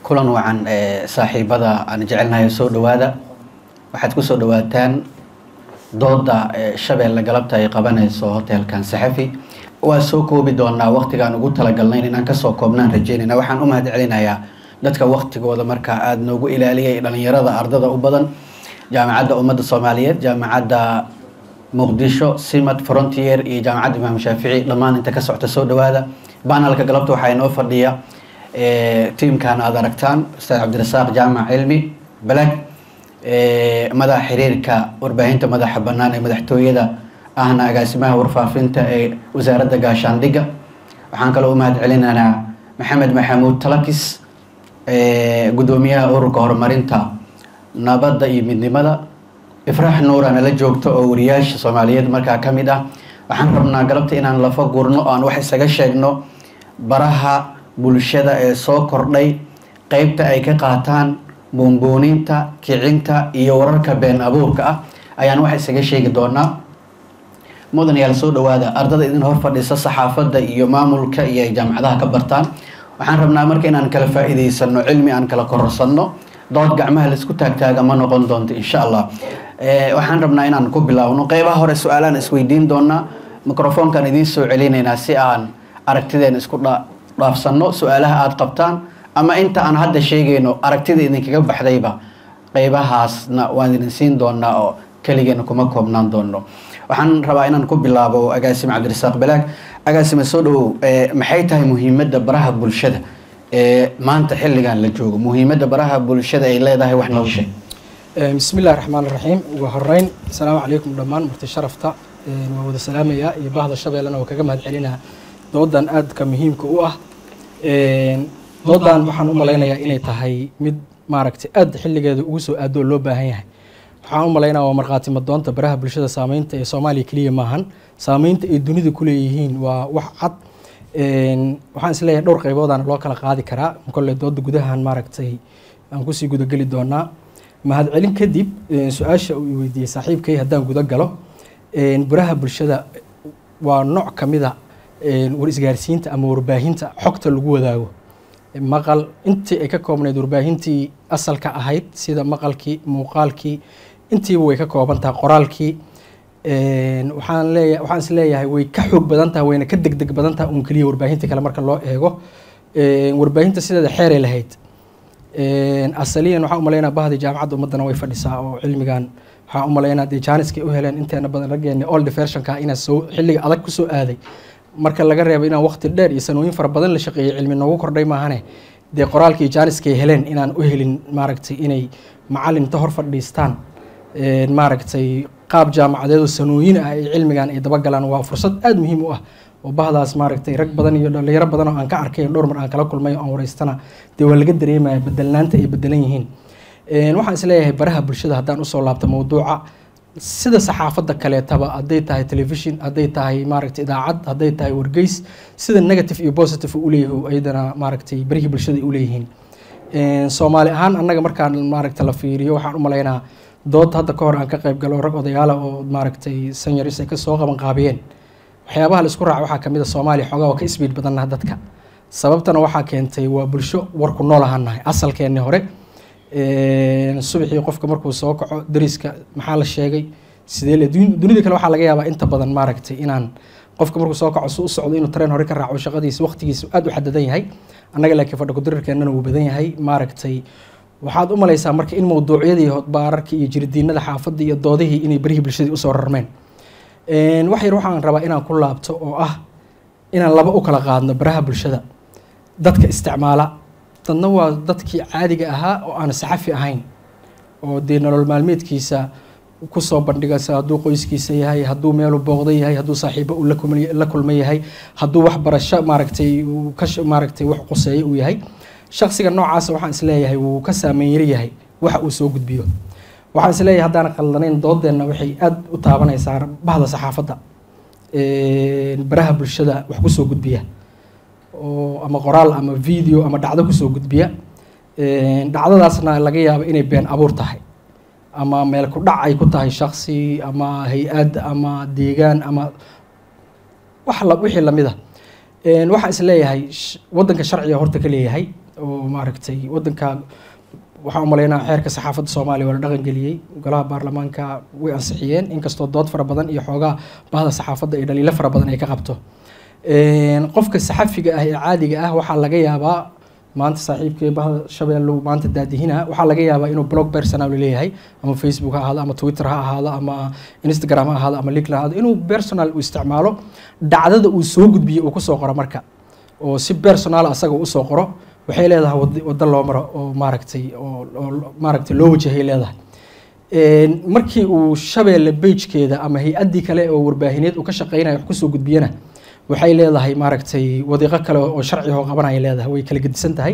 kulan wacan saaxiibada aan jecelnahay soo dhawaada waxaad kusoo dhawaataan dooda shabeelle galabta ay qabanayso hotelkan saxafi waa soo koobi doonaa waqtigaan ugu talagalnayn inaan kasoo koobnaan rajeynayna waxaan u mahad celinayaa dadka waqtigooda markaa aada noogu ilaaliyay dhalinyarada ardada u badan jaamacadda ummadda soomaaliyeed jaamacadda muqdisho simad frontier iyo jaamacadda imaam shaafici dhammaan inta ka socta soo dhawaada banalka galabta waxaa inoo fadhiya tiimkan aada aragtaan ustaad cabdirasaaq jaamac cilmi balag madaxa xiriirka warbaahinta madaxa bannaan ee madaxtooyada ahna agaasimaha warfaafinta ee wasaaradda gaashaandhigga waxaan kaloo u mahad celinaynaa maxamed maxamuud talakis guddoomiyaha ururka horumarinta nabadda iyo midnimada ifraax nuura nala joogto oo wariyaasha soomaaliyeed markaa ka mid ah waxaan rabnaa galabta inaan lafa gurno oo aan wax isaga sheegno baraha bulshada ee soo kordhay qeybta ay ka qaataan buunbuuninta kicinta iyo wararka been abuurka ah ayaan wax isaga sheegi doonaa mudanayaal soo dhawaada ardada idin hor fadhisa saxaafadda iyo maamulka iyo ay jaamacadaha ka bartaan waxaan rabnaa marka inaan kala faa'iidaysano cilmi aan kala kororsanno dood gacmaha laisku taagtaaga ma noqon doonto insha allah waxaan rabnaa inaan ku bilaawno qeybaha hore su-aalaan isweydiin doonaa microfoonkaan idiin soo celinaynaa si aan aragtideen isku dhaafsanno su-aalaha aada qabtaan ama inta aan hadda sheegayno aragtida idinkaga baxdayba qeybahaasna waan idin siin doonaa oo keligeena kuma koobnaan doono waxaan rabaa inaan ku bilaabo agaasime cabdirasaaq balaag agaasime soo dhawow maxay tahay muhiimadda baraha bulshada ee maanta xilligan la joogo muhiimadda baraha bulshada ay leedahay wax noo sheeg bismi illahi raxmaan raxiim ugu horeyn asalaamu calaykum dhammaan marti sharafta waa wada salaamayaa iyo bahda shabeellena waa kaga mahad celinaa doodan aadka muhiimka u ah doodan waxaan u malaynayaa inay tahay mid maaragtay aad xilligeeda ugu soo aado oo loo baahan yahay waxaan u malaynaya waa markhaati madoonta baraha bulshada saameynta ee soomaaliya keliya maahan saameynta ay dunida ku leeyihiin waa wax cad waxaan isleeyahay dhowr qayboodaan loo kala qaadi karaa kolle dooda gudahan maaragtay aan kusii gudageli doonaa mahadcelin kadib su-aasha uu weydiiyey saaxiibkay haddaan guda galo baraha bulshada waa nooc ka mida war isgaarsiinta ama warbaahinta xogta lagu wadaago maqal intii ay ka koobnayd warbaahintii asalka ahayd sida maqalkii muuqaalkii intiiba way ka kooban tahay qoraalkii waxaan leeya waxaan is leeyahay way ka xoog badan tahay wayna ka degdeg badan tahay un keliya warbaahinta kale marka loo eego warbaahinta sideeda xeeray lahayd asaliyan waxaan umalaynaa bahdii jaamacadda ummaddana way fadhisaa oo cilmigan waxaan umalaynaa dee jaaniskay u heleen inteena badan raggeena old versionka inaa soo xilliga adag kusoo aaday marka laga reebo inaan waqti dheer iyo sanooyin fara badan la shaqeeyey cilmi noogu kordhay maahane dee qoraalkii jaaniskay heleen inaan u helin maaragtay inay macalin inta hor fadhiistaan maaragtay qaab jaamacadeed oo sanooyin ah ay cilmigan ay dabagalaan waa fursad aada muhiim u ah oo bahdaas maaragtay rag badan iyo dhalinyaro badan oo aan ka arkay dhowr mar aan kala kulmay oo aan wareystana dee waa laga dareemaya bedelnaanta ay bedelan yihiin waxaan isleeyahay baraha bulshada haddaan usoo laabto mawduuca sida saxaafadda kaleetaba hadday tahay telefishin hadday tahay maaragtay idaacad hadday tahay wargeys sida negative iyo positive u leeyahay ayadana maaragtay barihii bulshada ay u leeyihiin soomaali ahaan annaga markaan maaragta la fiiriyo waxaan u malaynaa dood hadda ka hor aan ka qayb galo rag odayaala oo maaragtay sanyaris ay kasoo qaban qaabiyeen waxyaabaha la isku raaca waxaa kamid a soomaaliya xoogaa waa ka isbiid badannaha dadka sababtana waxaa keentay waa bulsho warku nool ahaan nahay asalkeenni hore subaxii qofka markuu soo kaco dariska maxaa la sheegay sidee le dunida kale waxaa laga yaabaa inta badan maaragtay inaan qofka markuu soo kaco su u socdo inuu tareen hore ka raaco shaqadiisa waqtigiisa aada u xadadan yahay annaga laakiin fadha kudirirkeennana wuu badan yahay maaragtay waxaad u malaysaa marka in mawduucyadii baararkii iyo jirdiinada xaafadda iyo doodihii inay barihii bulshadii usoo rarmeen wax yar waxaan rabaa inaan ku laabto oo ah inaan laba u kala qaadno baraha bulshada dadka isticmaala dadna waa dadkii caadiga ahaa oo aan saxafi ahayn oo dee nolol maalmeedkiisa kusoo bandhigasa hadduu qoyskiisa yahay hadduu meelu booqda yahay hadduu saaxiibo uu la kulma yahay hadduu wax barasho maaragtay ka maaragtay wax quseeyo uu yahay shaksiga noocaasa waxaan isleeyahay wuu ka saameyn yar yahay waxa uu soo gudbiyo waxaan isleeyahay haddaan qaldanayn doodeenna waxay aada u taabanaysaa bahda saxaafadda baraha bulshada wax kusoo gudbiya oo ama qoraal ama video ama dhacdo kusoo gudbiya dhacdadaasna laga yaabo inay been abuur tahay ama meel ku dhac ay ku tahay shaksi ama hay-ad ama deegaan ama wax wixii lamid a waxaan is leeyahay waddanka sharciga horta ka leeyahay oo maaragtay wadanka waxaan umalaynaa xeerka saxaafadda soomaaliya waa la dhaqan geliyey golaha baarlamaanka way ansixiyeen inkastoo dood fara badan iyo xoogaa bahda saxaafadda iyo dhaliilo fara badan ay ka qabto qofka saxafiga ah ee caadiga ah waxaa laga yaabaa maanta saaxiibkii bahda shabeellow maanta daadihina waxaa laga yaabaa inuu blog personal leeyahay ama facebook ha ahaado ama twitter ha ahaado ama instagram ha ahaado ama linkedin ha ahaado inuu personal u isticmaalo dhacdada uu soo gudbiyo uu kusoo qoro marka oo si personal asaga usoo qoro waxay leedahay waddo loo maro oo maaragtay oo maaragtay loo wajahay leedahay markii uu shabeelle bejkeeda ama hay-addii kale oo warbaahineed uu ka shaqeynaya wax kusoo gudbiyana waxay leedahay maaragtay wadiiqo kale oo sharci oo qabanaya leedahay way kala gedisan tahay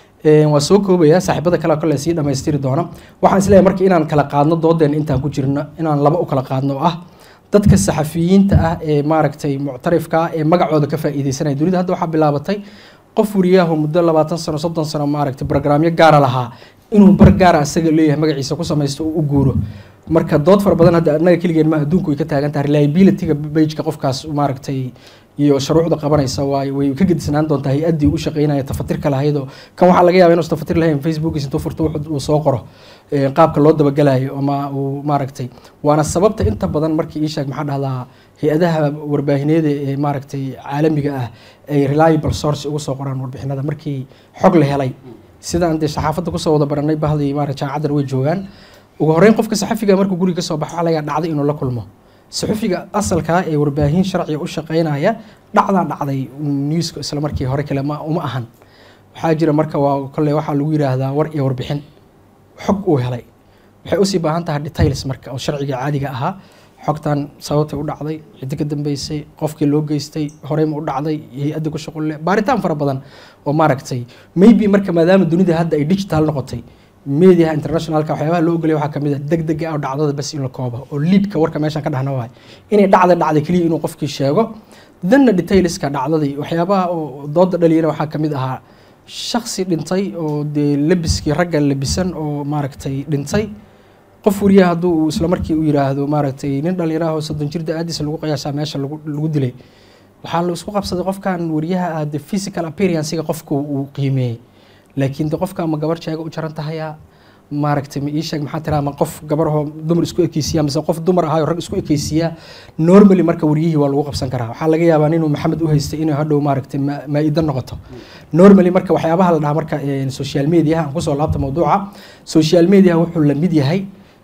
waa soo koobaya saaxiibada kale kale sii dhamaystiri doona waxaan isleeyahay marka inaan kala qaadno doodeena intaan ku jirno inaan laba u kala qaadno oo ah dadka saxafiyiinta ah ee maaragtay muctarifka ah ee magacooda ka faa'iideysanaya dunida hadda waxaa bilaabatay qof wariyahu muddo labaatan sano soddon sano maaragtay brograamyo gaara lahaa inuu bar gaara asaga leeyahay magaciisa ku samaysto oo u guuro marka dood fara badan hadda annaga keligeen ma adduunku way ka taagan tahay reliabilityga bageka qofkaas maaragtay iyo shuruucda qabanaysa waay way ka gedisnaan doontaa hay-addii u shaqeynaya tafatirka lahaydoo kan waxaa laga yaba inuusan tafatir lahayn facebookiis intuu furto uu soo qoro qaabka loo dabagalayo ama uu maaragtay waana sababta inta badan markii ii sheeg maxaa dhahdaa hay-adaha warbaahineeda ee maaragtay caalamiga ah ay reliable source ugu soo qoraan warbixinada markii xog la helay sidaan dee saxaafadda kusoo wada baranay bahdii maaragta jaamacadan way joogaan ugu horreyn qofka saxafiga markuu guriga kasoo baxo waxaa laga dhacday inuu la kulmo saxufiga asalkaa ee warbaahin sharciga u shaqeynaya dhacdaa dhacday newska isla markii hore kale ma uma ahan waxaa jira marka waa kolley waxaa lagu yiraahdaa war iyo warbixin xog uu helay waxay usii baahan tahay details marka oo sharciga caadiga ahaa xogtan sababtay u dhacday ciddi ka dambeysay qofkii loo geystay horeyma u dhacday hay-adda ku shuqulle baaritaan fara badan oo maaragtay maybe marka maadaama dunida hadda ay digital noqotay mediaha internationalka waxyaabaha loo ogolaya waxaa kamid ah deg deg ah oo dhacdada bas in la koobo oo liidka warka meeshaan ka dhahna waay inay dhacda dhacday keliya inuu qofkii sheego danna detailska dhacdadii waxyaabaha oo dooda dhaliyana waxaa kamid ahaa shaksi dhintay oo dee labiskii ragga labisan oo maaragtay dhintay qof wariyaha hadduu uu isla markii u yiraahdo maaragtay nin dhalinyaraha oo soddon jir da-aadiisa lagu qiyaasaa meesha lagu lagu dilay waxaa la isku qabsaday qofkan wariyaha ah the physical appearancega qofku uu qiimeeyey laakiin de qofka ma gabar jeega u jaran tahaya maaragtay ma ii sheeg maxaa tiraa ma qof gabarahoo dumar isku ekeysiya mise qof dumar ahaayo rag isku ekeysiya normally marka waryihii waa lagu qabsan karaa waxaa laga yaabaa inuu maxamed u haystay inay hadhow maaragtay maa-ida noqoto normally marka waxyaabaha la dhahaa marka social mediaha aan kusoo laabta mawduuca social mediaha wuxuu la mid yahay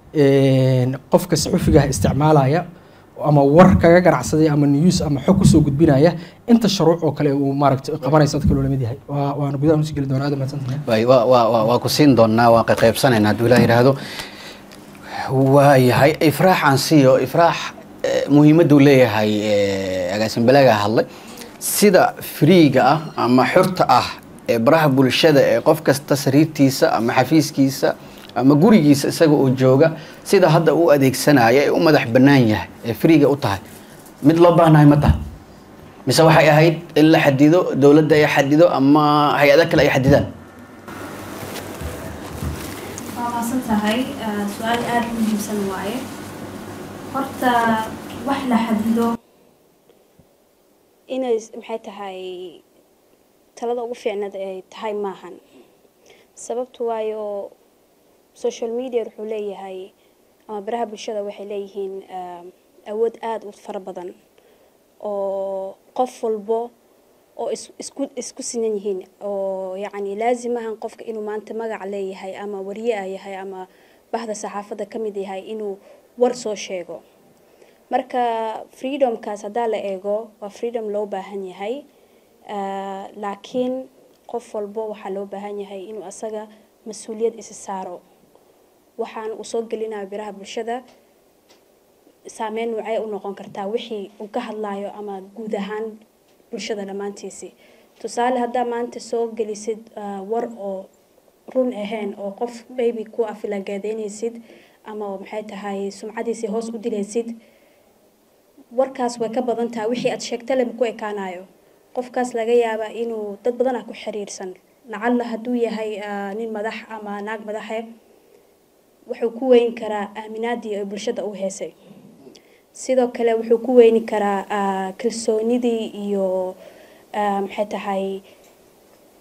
qofka saxufigaha isticmaalaya ama war kaga ganacsaday ama news ama xog kusoo gudbinaya inta shuruuc oo kale uu maaragtay qabanaysa dadka loola mid yahay waana gudaha nusi geli doonaa aad mahadsantahay waa ku siin doonaa waa qaybsanaynaa hadduu ilaah yidhaahdo waayahay ifraax aan siiyo ifraax muhiimaddu leeyahay agaasin balaaga hadlay sida friiga ah ama xurta ah ee baraha bulshada ee qof kasta sariirtiisa ama xafiiskiisa ama gurigiisa isaga oo jooga sida hadda u adeegsanaya ee u madax bannaan yahay ee friiga u tahay mid loo baahnahay ma taha mise waxay ahayd in la xadido dowladda ay xadido ama hay-ado kale ay xadidaan waa maasan tahay su-aal aada u muhiimsan waaye horta wax la xadido inay maxay tahay talada ugu fiicnad ay tahay maahan sababtu waayo social media wuxuu leeyahay ama baraha bulshada waxay leeyihiin awood aada u fara badan oo qof walbo oo isku isku sinan yihiin oo yacni laazimahan qofka inuu maanta magac leeyahay ama wariye a yahay ama bahda saxaafadda ka mid yahay inuu war soo sheego marka freedomkaas haddaa la eego waa freedom loo baahan yahay laakiin qof walbo waxaa loo baahan yahay inuu asaga mas-uuliyad isi saaro waxaan uu soo gelinayo biraha bulshada saameyn nuucee u noqon kartaa wixii uu ka hadlayo ama guud ahaan bulshada dhammaantiisii tusaale haddaa maanta soo gelisid war oo run ahayn oo qof baby ku afilagaadaynaysid ama maxay tahay sumcadiisii hoos u dilaysid warkaas way ka badan tahay wixii aad sheegta lema ku ekaanayo qofkaas laga yaabaa inuu dad badan ah ku xiriirsan lacalla hadduu yahay nin madax ama naag madaxe wuxuu ku weyn karaa aaminaadii ay bulshada u heesay sidoo kale wuxuu ku weyni karaa kalsoonidii iyo maxay tahay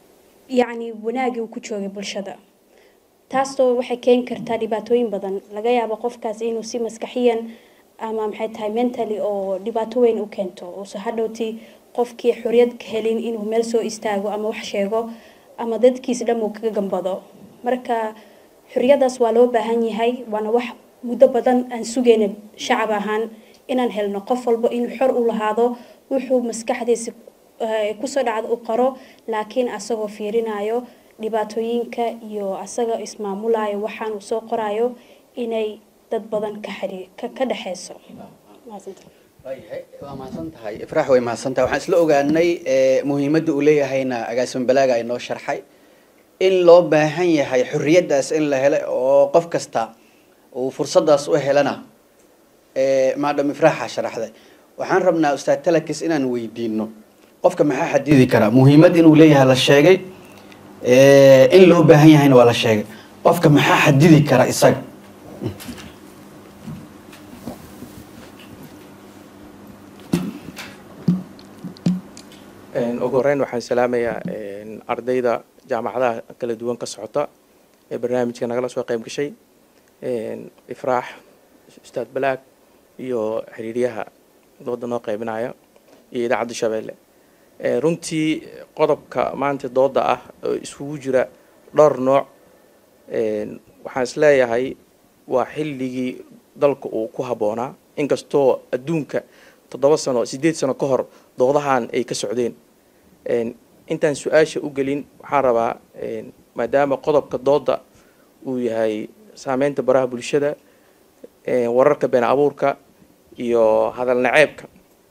yacni wanaagii uu ku joogay bulshada taasoo waxay keeni kartaa dhibaatooyin badan laga yaabo qofkaas inuu si maskaxiyan ama maxay tahay mentally oo dhibaato weyn u keento uusa hadhowti qofkii xoriyad ka helin inuu meel soo istaago ama wax sheego ama dadkiis dhan uu kaga gambado marka xoriyadaas waa loo baahan yahay waana wax muddo badan aan sugayna shacab ahaan inaan helno qof walba inuu xor u lahaado wuxuu maskaxdiisa kusoo dhacda u qaro laakiin asagoo fiirinayo dhibaatooyinka iyo asaga ismaamulayo waxaan uu soo qorayo inay dad badan ka xiri ka ka dhexeyso waayahay waa mahadsan tahay ifraax way mahadsan tahay waxaan isla ogaanay muhiimadda uu leeyahayna agaasim balaaga ay noo sharxay in loo baahan yahay xorriyaddaas in la helo oo qof kasta uu fursadaas u helana maadam ifraaxa sharaxday waxaan rabnaa ustaad talakis inaan weydiino qofka maxaa xadidi karaa muhiimad inuu leeyahay la sheegay in loo baahan yahayna waa la sheegay qofka maxaa xadidi kara isaga ugu horeyn waxaan salaamayaa ardayda jaamacadaha kala duwan ka socota ee barnaamijka nagala soo qayb gashay ifraax ustaad balaag iyo xiriiryaha dooda noo qaybinaya iyo idaacadda shabeelle runtii qodobka maanta dooda ah oo isugu jira dhowr nooc waxaan isleeyahay waa xilligii dalka uu ku habboonaa inkastoo adduunka toddoba sano siddeed sano ka hor doodahan ay ka socdeen intaan su-aasha u gelin waxaan rabaa maadaama qodobka dooda uu yahay saameynta baraha bulshada wararka been abuurka iyo hadal naceebka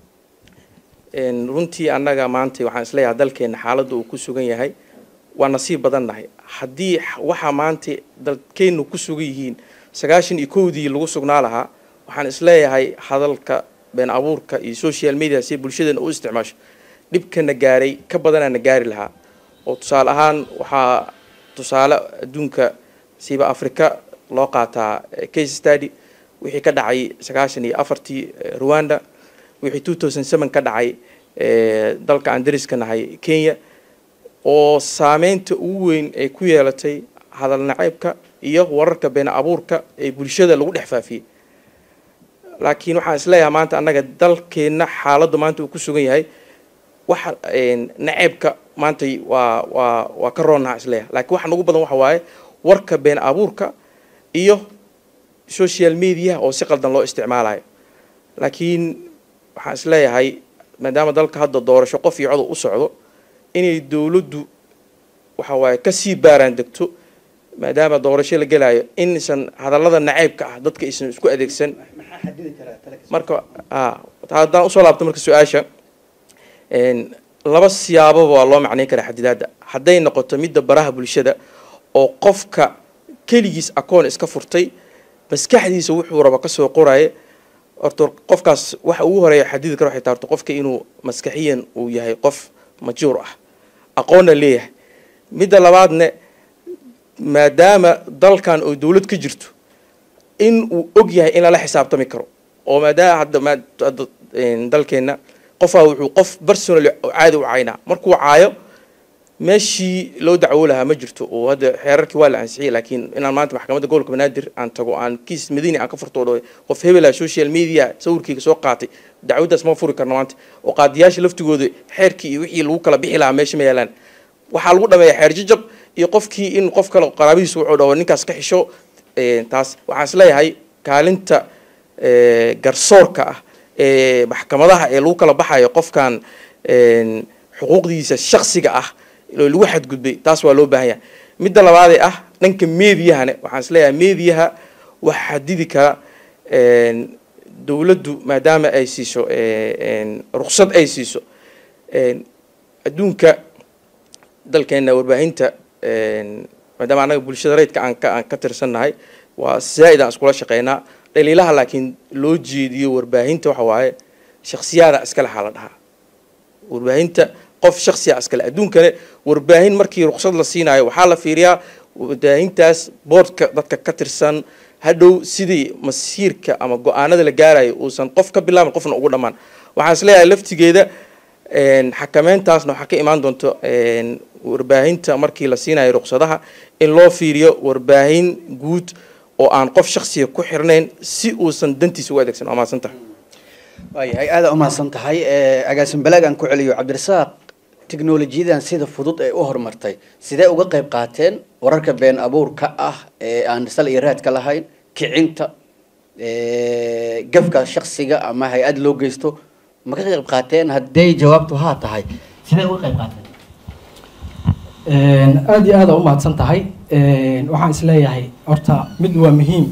runtii annaga maanta waxaan isleeyahay dalkeena xaaladda uu ku sugan yahay waa nasiib badan nahay haddii waxa maanta dalkeennu ku sugan yihiin sagaashan iyo kowdii lagu sugnaa lahaa waxaan isleeyahay hadalka been abuurka iyo social media si bulshadeena u isticmaasho dhibkana gaaray ka badanaana gaari lahaa oo tusaale ahaan waxaa tusaale adduunka siiba africa loo qaataa case study wixii ka dhacay sagaashan iyo afartii rwanda wixii two thousand seven ka dhacay dalka aan dariska nahay kenya oo saameynta ugu weyn ay ku yeelatay hadal naceybka iyo wararka been abuurka ee bulshada lagu dhex faafiyey laakiin waxaan isleeyahay maanta annaga dalkeenna xaaladdu maanta uu ku sugan yahay waxa naceebka maanta waa waa waa ka roonnaha isleeyahay laakiin waxa nagu badan waxa waaye warka been abuurka iyo social mediaha oo si qaldan loo isticmaalayo laakiin waxaan isleeyahay maadaama dalka hadda doorasho qof iyo codow u socdo inay dowladdu waxa waaye kasii baaraan degto maadaama doorasho la gelaayo inaysan hadallada naceybka ah dadka aysan isku adeegsan marka haddaan usoo laabto marka su-aasha laba siyaababa waa loo macnayn karaa xadidaadda hadday noqoto midda baraha bulshada oo qofka keligiis akoon iska furtay maskaxdiisa wuxuu raba kasoo qoraaye horta qofkaas waxa ugu horeeya xadidi kara waxay taarto qofka inuu maskaxiyan uu yahay qof majuur ah aqoonna leeyahay midda labaadne maadaama dalkan oo dowlad ka jirto in uu og yahay in lala xisaabtami karo oo maadaama hadda mhadda dalkeenna qofaa wuxuu qof personally caadi u caynaa markuu caayo meeshii loo dacwo lahaa ma jirto oo hadda xeerarkii waa la ansixiyay laakiin inaan maanta maxkamadda gobolka banaadir aan tago aan kiis madiini aan ka furto dho qof hebela social media sawirkeyga soo qaatay dacwaddaas ma furi karno maanta oo qaadiyaasha laftigooda xeerkii iyo wixii lagu kala bixi lahaa meesha ma yaalaan waxaa lagu dhameeya xeer jajab iyo qofkii in qof kale qaraabadiisa wuxuu dhaho ninkaas ka xisho taas waxaan isleeyahay kaalinta garsoorka ah ee maxkamadaha ee lagu kala baxayo qofkan xuquuqdiisa shaksiga ah lagu xadgudbay taas waa loo baahan yahay midda labaadee ah dhanka meediyahane waxaan isleeyahay meediyaha wax xadidi kara dowladdu maadaama ay siiso ruksad ay siiso adduunka dalkeena warbaahinta maadaama annaga bulshada rayidka aan ka aan ka tirsannahay waa zaa'id aan iskula shaqeynaa dhaliilaha laakiin loo jeediyo warbaahinta waxa waaye shaksiyaada iskale xaa la dhahaa warbaahinta qof shaksiya iskale adduunkane warbaahin markii ruksad la siinayo waxaa la fiiriyaa warbaahintaas boordka dadka ka tirsan hadhow sidii masiirka ama go-aanada la gaarayo uusan qof ka bilaabin qofna ugu dhammaan waxaan isleeyahay laftigeeda xakameyntaasna waxaa ka imaan doonto warbaahinta markii la siinayo ruqsadaha in loo fiiriyo warbaahin guud oo aan qof shaksiga ku xirnayn si uusan dantiisa u adeegsan waa mahadsantaha waayahay aada umahadsan tahay agaasin balaag aan ku celiyo cabdirasaaq teknolojiyadan sida fudud ee u horumartay sidee uga qayb qaateen wararka been abuurka ah ee aan sal iyo raadka lahayn kicinta gafka shaksiga ama hay-ad loo geysto ma ka qayb qaateen hadday jawaabtu haa tahay sidee uga qayb qaateen aada iyo aada u mahadsan tahay waxaan isleeyahay horta mid waa muhiim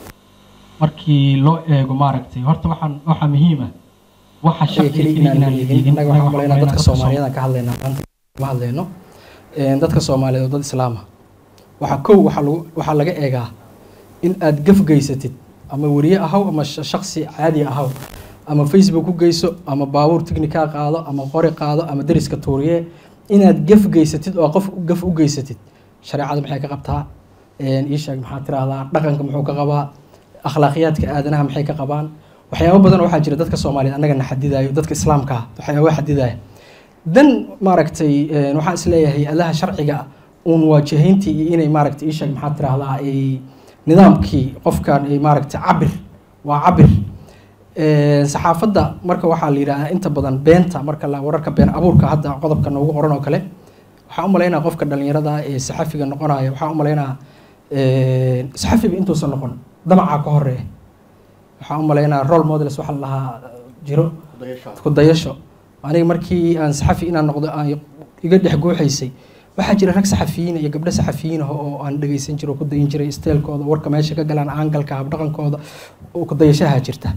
markii loo eego maaragtay horta waxaan waxaa muhiima waxa shaqsiga keliya inaan la eegin innaga waxaan umalaynaa dadka soomaaliyeed aan ka hadlaynaa maanta ma hadlayno dadka soomaaliyeed oo dad islaama waxaa kow waxaa lagu waxaa laga eegaa in aad gaf geysatid ama weriye ahaw ama shaksi caadi ahaw ama facebook ku geyso ama baabuur tignikaa qaado ama qori qaado ama deriska tuuriye inaad gaf geysatid oo qof gaf u geysatid shareecada maxay ka qabtaa ii sheeg maxaa tiraahdaa dhaqanka muxuu ka qabaa akhlaaqiyaadka aadanaha maxay ka qabaan waxyaabo badan waxaa jira dadka soomaaliyeed annagana xadidayo dadka islaamka ah waxyaaba xadidaya dan maaragtay waxaan isleeyahay adaha sharciga uun waajahayntii iyo inay maaragtay ii sheeg maxaa tiraahdaa ay nidaamkii qofkan ay maaragtay cabir waa cabir saxaafadda marka waxaa la yidhahdaa inta badan beenta marka la wararka been abuurka hadda qodobka noogu qoran oo kale waxaa u malaynaa qofka dhalinyarada ee saxafiga noqonaya waxaa u malaynaa saxafiga intuusan noqon damacaa ka horeeya waxaa u malaynaa role models waxaa la lahaa jiro ku dayasho aniga markii aan saxafi inaan noqdo aan iga dhex guuxaysay waxaa jira rag saxafiyiin iyo gabdho saxafiyiin ah oo aan dhegeysan jiro ku dayin jiray steelkooda warka meesha ka galaan aangalka habdhaqankooda oo ku dayashaha jirta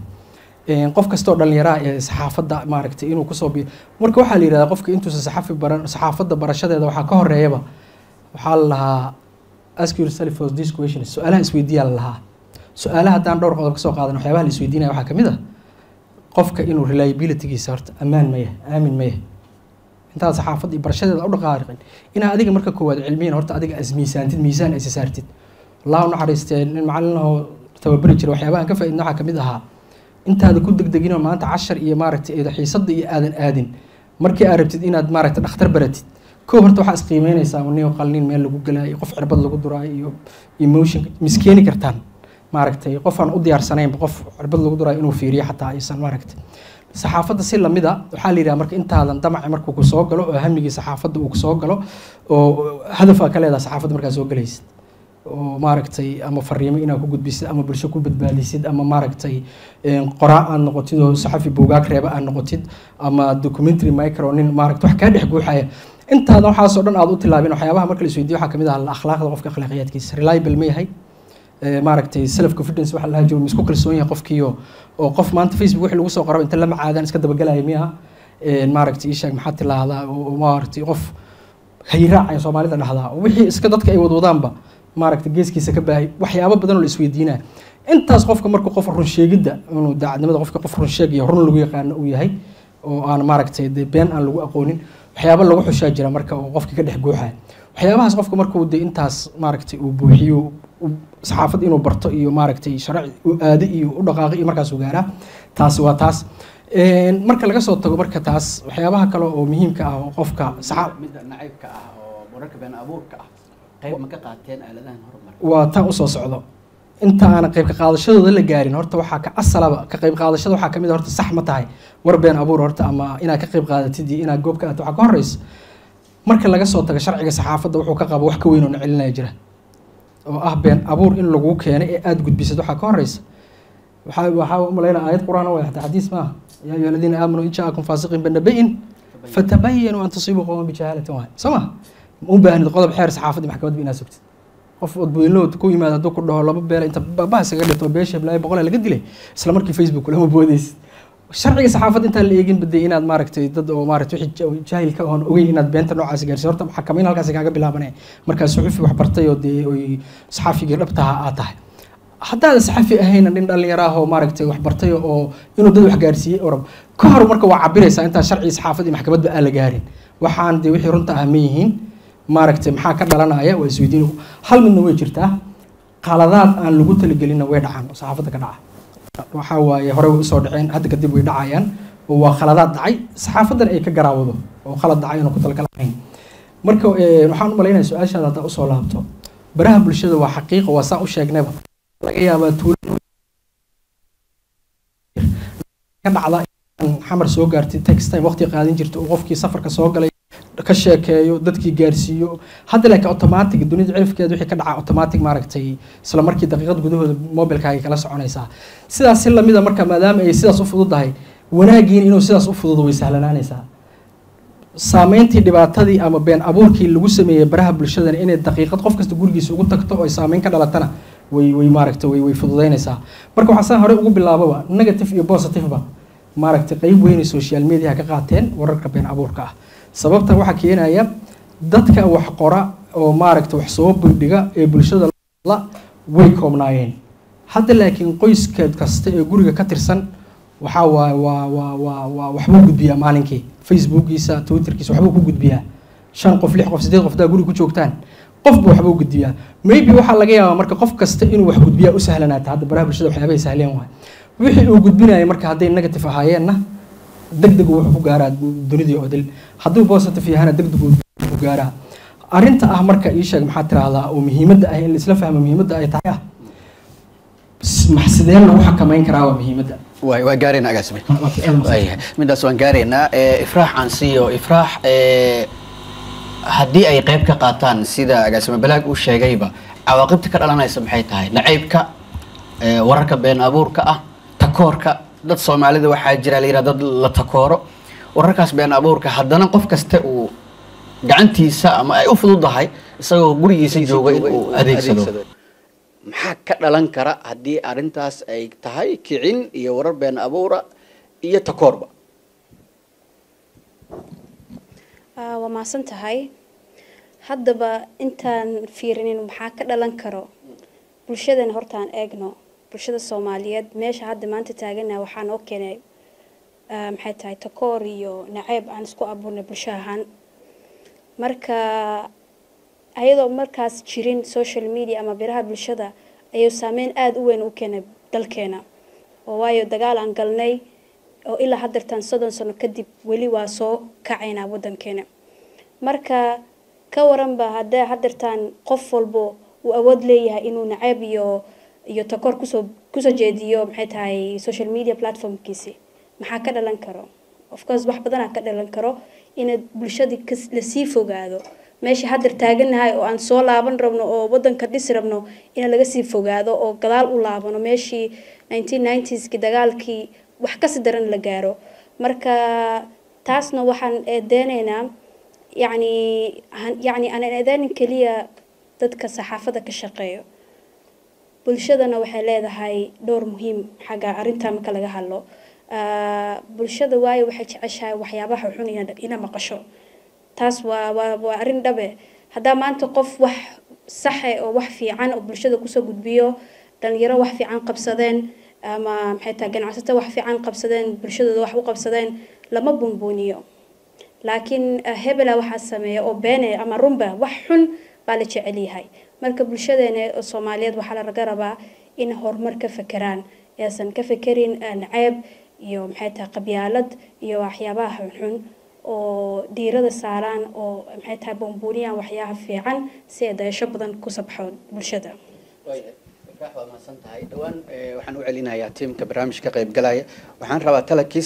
qof kastoo dhalinyaraha ee saxaafadda maaragtay inuu kusoo biyo marka waxaa la yidhahdaa qofka intuusan saxafi baran saxaafadda barashadeeda waxaa ka horeeyaba waxaa la lahaa ask yourself for this question su-aalaha isweydiiyaa la lahaa su-aalaha haddaan dhowr qodob kasoo qaadan waxyaabaha la isweydiinaya waxaa kamid ah qofka inuu reliabilitygiisa horta ammaan maya aamin maya intaad saxaafadda iyo barashadeeda u dhaqaariqin inaa adiga marka koowaad cilmiyan horta adiga as miisaantid miisaan aysa saartid allah u naxariistee nin macalin ahoo tababari jira waxyaabaha aan ka faaidna waxaa kamid ahaa intaada ku degdeginoo maanta cashar iyo maaragtay xiisadda iyo aadan aadin markii aad rabtid inaad maaragtay dhakhtar baratid kow horta waxaa isqiimeynaysaa niyo qalnin meel lagu galaayo qof cirbad lagu duraayo iyo emotion miskeeni kartaan maaragtay qof aan u diyaarsanaynba qof cirbad lagu duraayo inuu fiiriyo xataa aysan maaragtay saxaafadda si lamid a waxaa la yidhaha marka intaadan damaci markuu ku soo galo oo hamigii saxaafadda uu kusoo galo oo hadafaa ka leedaha saxaafadda markaa soo galaysid oo maaragtay ama fariimo inaad ku gudbisid ama bulsho ku badbaadisid ama maaragtay qoraa aad noqotid oo saxafi buugaag reeba aad noqotid ama documentary micro nin maaragta wax kaa dhex guuxaya intaadan waxaasoo dhan aad u tilaabin waxyaabaha marka la isweydiyo waxaa kamid ah akhlaaqda qofka akhlaaqiyaadkiisa reliable ma yahay maaragtay self confidence waxa lahaa jiro ma isku kalsoon yahay qofkiiyo oo qof maanta facebook wixii lagu soo qoraba inta lama caadaan iska dabagalaya miya maaragtay ii sheeg maxaa tilaahdaa oo maaragtay qof hayraac ay soomaalida dhahdaa wixii iska dadka ay wadwadaanba maaragtay geeskiisa ka baahay waxyaabo badan oo la isweydiinaa intaas qofka marka qof run sheegidda inuu daacadnimada qofka qof run sheeg iyo run lagu yaqaano uu yahay oo aan maaragtay dee been aan lagu aqoonin waxyaabo lagu xushaa jira marka uu qofkii ka dhex guuxaya waxyaabahaas qofka markuu dee intaas maaragtay uu buuxiyo saxaafad inuu barto iyo maaragtay sharci u aado iyo u dhaqaaqo iyo markaas uu gaaraa taasi waa taas marka laga soo tago marka taas waxyaabaha kale oo muhiimka ah oo qofka midda nacaybka ah oo wararka been abuurka ah qayb ma ka qaateen aaladahan horumar waa tan usoo socdo inta aanan qayb ka qaadashadooda la gaarin horta waxaa ka asalaba ka qayb qaadashada waxaa kamid horta sax ma tahay war been abuur horta ama inaad ka qayb qaadatid iyo inaad goob ka aad waxaa ka horeysa marka laga soo tago sharciga saxaafadda wuxuu ka qabo wax ka weyn oo na celinaya jira oo ah been abuur in lagu keenay ee aada gudbisad waxaa ka horeysa waxaa waxaa umalaynaa aayad qur-aan way hataa xadiis maaha yaa ayuha aladiina aamanuu in jaakum faasiqin binabayin fatabayanuu an tusiibuu qowman bijahaalatin waay soo ma ma u baahnid qodob xeer saxaafadda maxkamadba inaad sugtid qof odboylood ku yimaado hadduu ku dhaho laba beela inta bahas kaga dhirto beesha bilaay boqol laga dilay isla markii facebook lama boodeysid sharciga saxaafadda intaan la eegin baday inaad maaragtay dad oo maaragtay wixii jaahilka oon ogeyn inaad beenta noocaasi gaarsiy horta xakamayn halkaasi kaaga bilaabanaya markaa suxufi wax bartay oo dee oy saxaafigii dhabtaha aad tahay haddaadan saxafi ahayn nin dhalinyaro ah oo maaragtay wax bartay oo inuu dad wax gaarsiiyey orab ka hor marka waa cabiraysaa intaan sharcigi saxaafadda iyo maxkamadba aan la gaarin waxaan dee wixii runta ah ma yihiin maaragtay maxaa ka dhalanaya waa isweydiin hal midna way jirtaa qaladaad aan lagu talagelinna way dhacaan oo saxaafadda ka dhaca waxaa waaye hore way usoo dhaceen hadda kadib way dhacayaan oo waa khaladaad dhacay saxaafadan ay ka garaawado oo khalad dhacay oona ku talagalahayn marka eh, waxaan u malaynaya su-aashaada haddaa usoo laabto baraha bulshada waa xaqiiqa waa saan u sheegnayba laga yaabaa tuulo ka dhacda in xamar soo gaartay text time waqti qaadan jirta uu qofkii safarka soo galay ka sheekeeyo dadkii gaarsiiyo hadda laakiin automatic dunida cirifkeeda wixii ka dhaca automatic maaragtay isla markii daqiiqad gudahooda mobilkaaga kala soconaysaa sidaas si lamida marka maadaama ay sidaas u fududahay wanaagiin inuu sidaas u fududo way sahlanaanaysaa saameyntii dhibaatadii ama been abuurkii lagu sameeyey baraha bulshadana inay daqiiqad qof kasta gurigiisa ugu tagto oo ay saameyn ka dhalatana way way maaragta way way fududaynaysaa marka waxaa saa hore ugu bilaababa negative iyo positiveba maaragtay qeyb weynay social media ka qaateen wararka been abuurka ah sababta waxaa keenaya dadka wax qora oo maaragta wax soo bandhiga ee bulshada la way koobnaayeen hadda laakiin qoyska kasta ee guriga ka tirsan waxaa waa waa waa waa waa waxbuu gudbiyaa maalinkii facebookiisa twitterkiisa waxbuu ku gudbiyaa shan qof lix qof sideed qof daa guriga ku joogtaan qofba waxbuu gudbiyaa maybe waxaa laga yaabaa marka qof kasta inuu wax gudbiyaa u sahlanaata hadda baraha bulshada waxyaabahay sahleen waay wixii uu gudbinaya marka hadday negative ahaayeenna deg deg wuxuu ku gaaraa dunidii oo dil hadduu positive yahana deg deg ku gaaraa arrinta ah marka ii sheeg maxaa tiraahdaa oo muhiimadda ah in la isla fahmo muhiimadda ay tahay ah sidee lagu xakameyn karaa waa muhiimadda waay waa gaaraynaa agaasime waayahay midaas waan gaaraynaa Eh, ifraax aan siiyo ifraax eh, haddii ay qayb ka qaataan sida agaasime balaag uu sheegayba cawaaqibta ka dhalanaysa maxay tahay nacaybka eh, wararka been abuurka ah takoorka dad soomaalida waxaa jira la yidhaha dad la takooro wararkaas been abuurka haddana qof kasta uu gacantiisa ama ay u fududahay isagoo gurigiisa jooga inuu adeegsado maxaa ka dhalan kara haddii arrintaas ay tahay kicin iyo warar been abuura iyo takoorba Ah, waa mahadsan tahay haddaba intaan fiirinin maxaa ka dhalan karo bulshadana hortaan eegno bulshada soomaaliyeed meesha hadda maanta taagana waxaa noo keenay ah, maxay tahay takoor iyo naceeb aan isku abuurnay bulsho ahaan marka ayadoo markaas jirin social media ama biraha bulshada ayuu saameyn aada u weyn u keenay dalkeena oo waayo dagaal aan galnay oo ilaa haddeertaan soddon sano kadib weli waa soo kacaynaa waddankeena marka ka waranba haddee haddeertaan qof walbo uu awood leeyahay inuu naceeb iyo iyo takoor kusoo kusoo jeediyo maxay tahay social media platformkiisi maxaa ka dhalan karo of course wax badanaa ka dhalan karo ina bulshadii kas- lasii fogaado meesha haddeer taaganahay oo aan soo laaban rabno oo waddanka dhisi rabno in laga sii fogaado oo gadaal u laabano meeshii 1990skii dagaalkii wax kasi daran la gaaro marka taasna waxaan eedeynaynaa yacni han- yacni aan eedeynin keliya dadka saxaafadda ka shaqeeyo bulshadana waxay leedahay dhowr muhiim xagga arrintaa marka laga hadlo Ah, bulshada waayo waxay jeceshahay waxyaabaha xun ina ina maqasho taas waa waa waa arrin dhabe haddaa maanta qof wax saxe oo wax fiican oo bulshada kusoo gudbiyo dhalinyaro wax fiican qabsadeen ama maxay tahay ganacsato wax fiican qabsadeen bulshadooda wax u qabsadeen lama bunbuuniyo laakiin ah, hebela waxaa sameeya oo beene ama runba wax xun baa la jecel yahay marka bulshadeena oo soomaaliyeed waxaa laga rabaa in horumar ka fekeraan aysan ka fekerin ah, naceeb iyo maxay tahay qabyaalad iyo waxyaabaha xunxun oo diirada saaraan oo maxay tahay bumbuuniyaan waxyaaha fiican si ay dayasho badan ku sabxo bulshada ifraax waa mahadsan tahay dhowaan eh, waxaan u celinayaa tiimka barnaamijka ka qaybgalaya waxaan rabaa talakis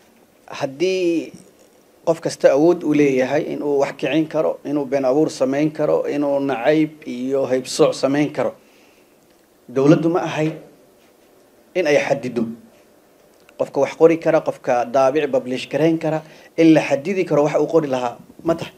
haddii qof kasta awood u leeyahay inuu wax kicin karo inuu been abuur samayn karo inuu nacayb iyo haybsooc samayn karo dowladdu ma ahayd in ay xadido qofka wax qori kara qofka daabic bablish garayn kara in la xadidi karo wax uu qori lahaa ma tahay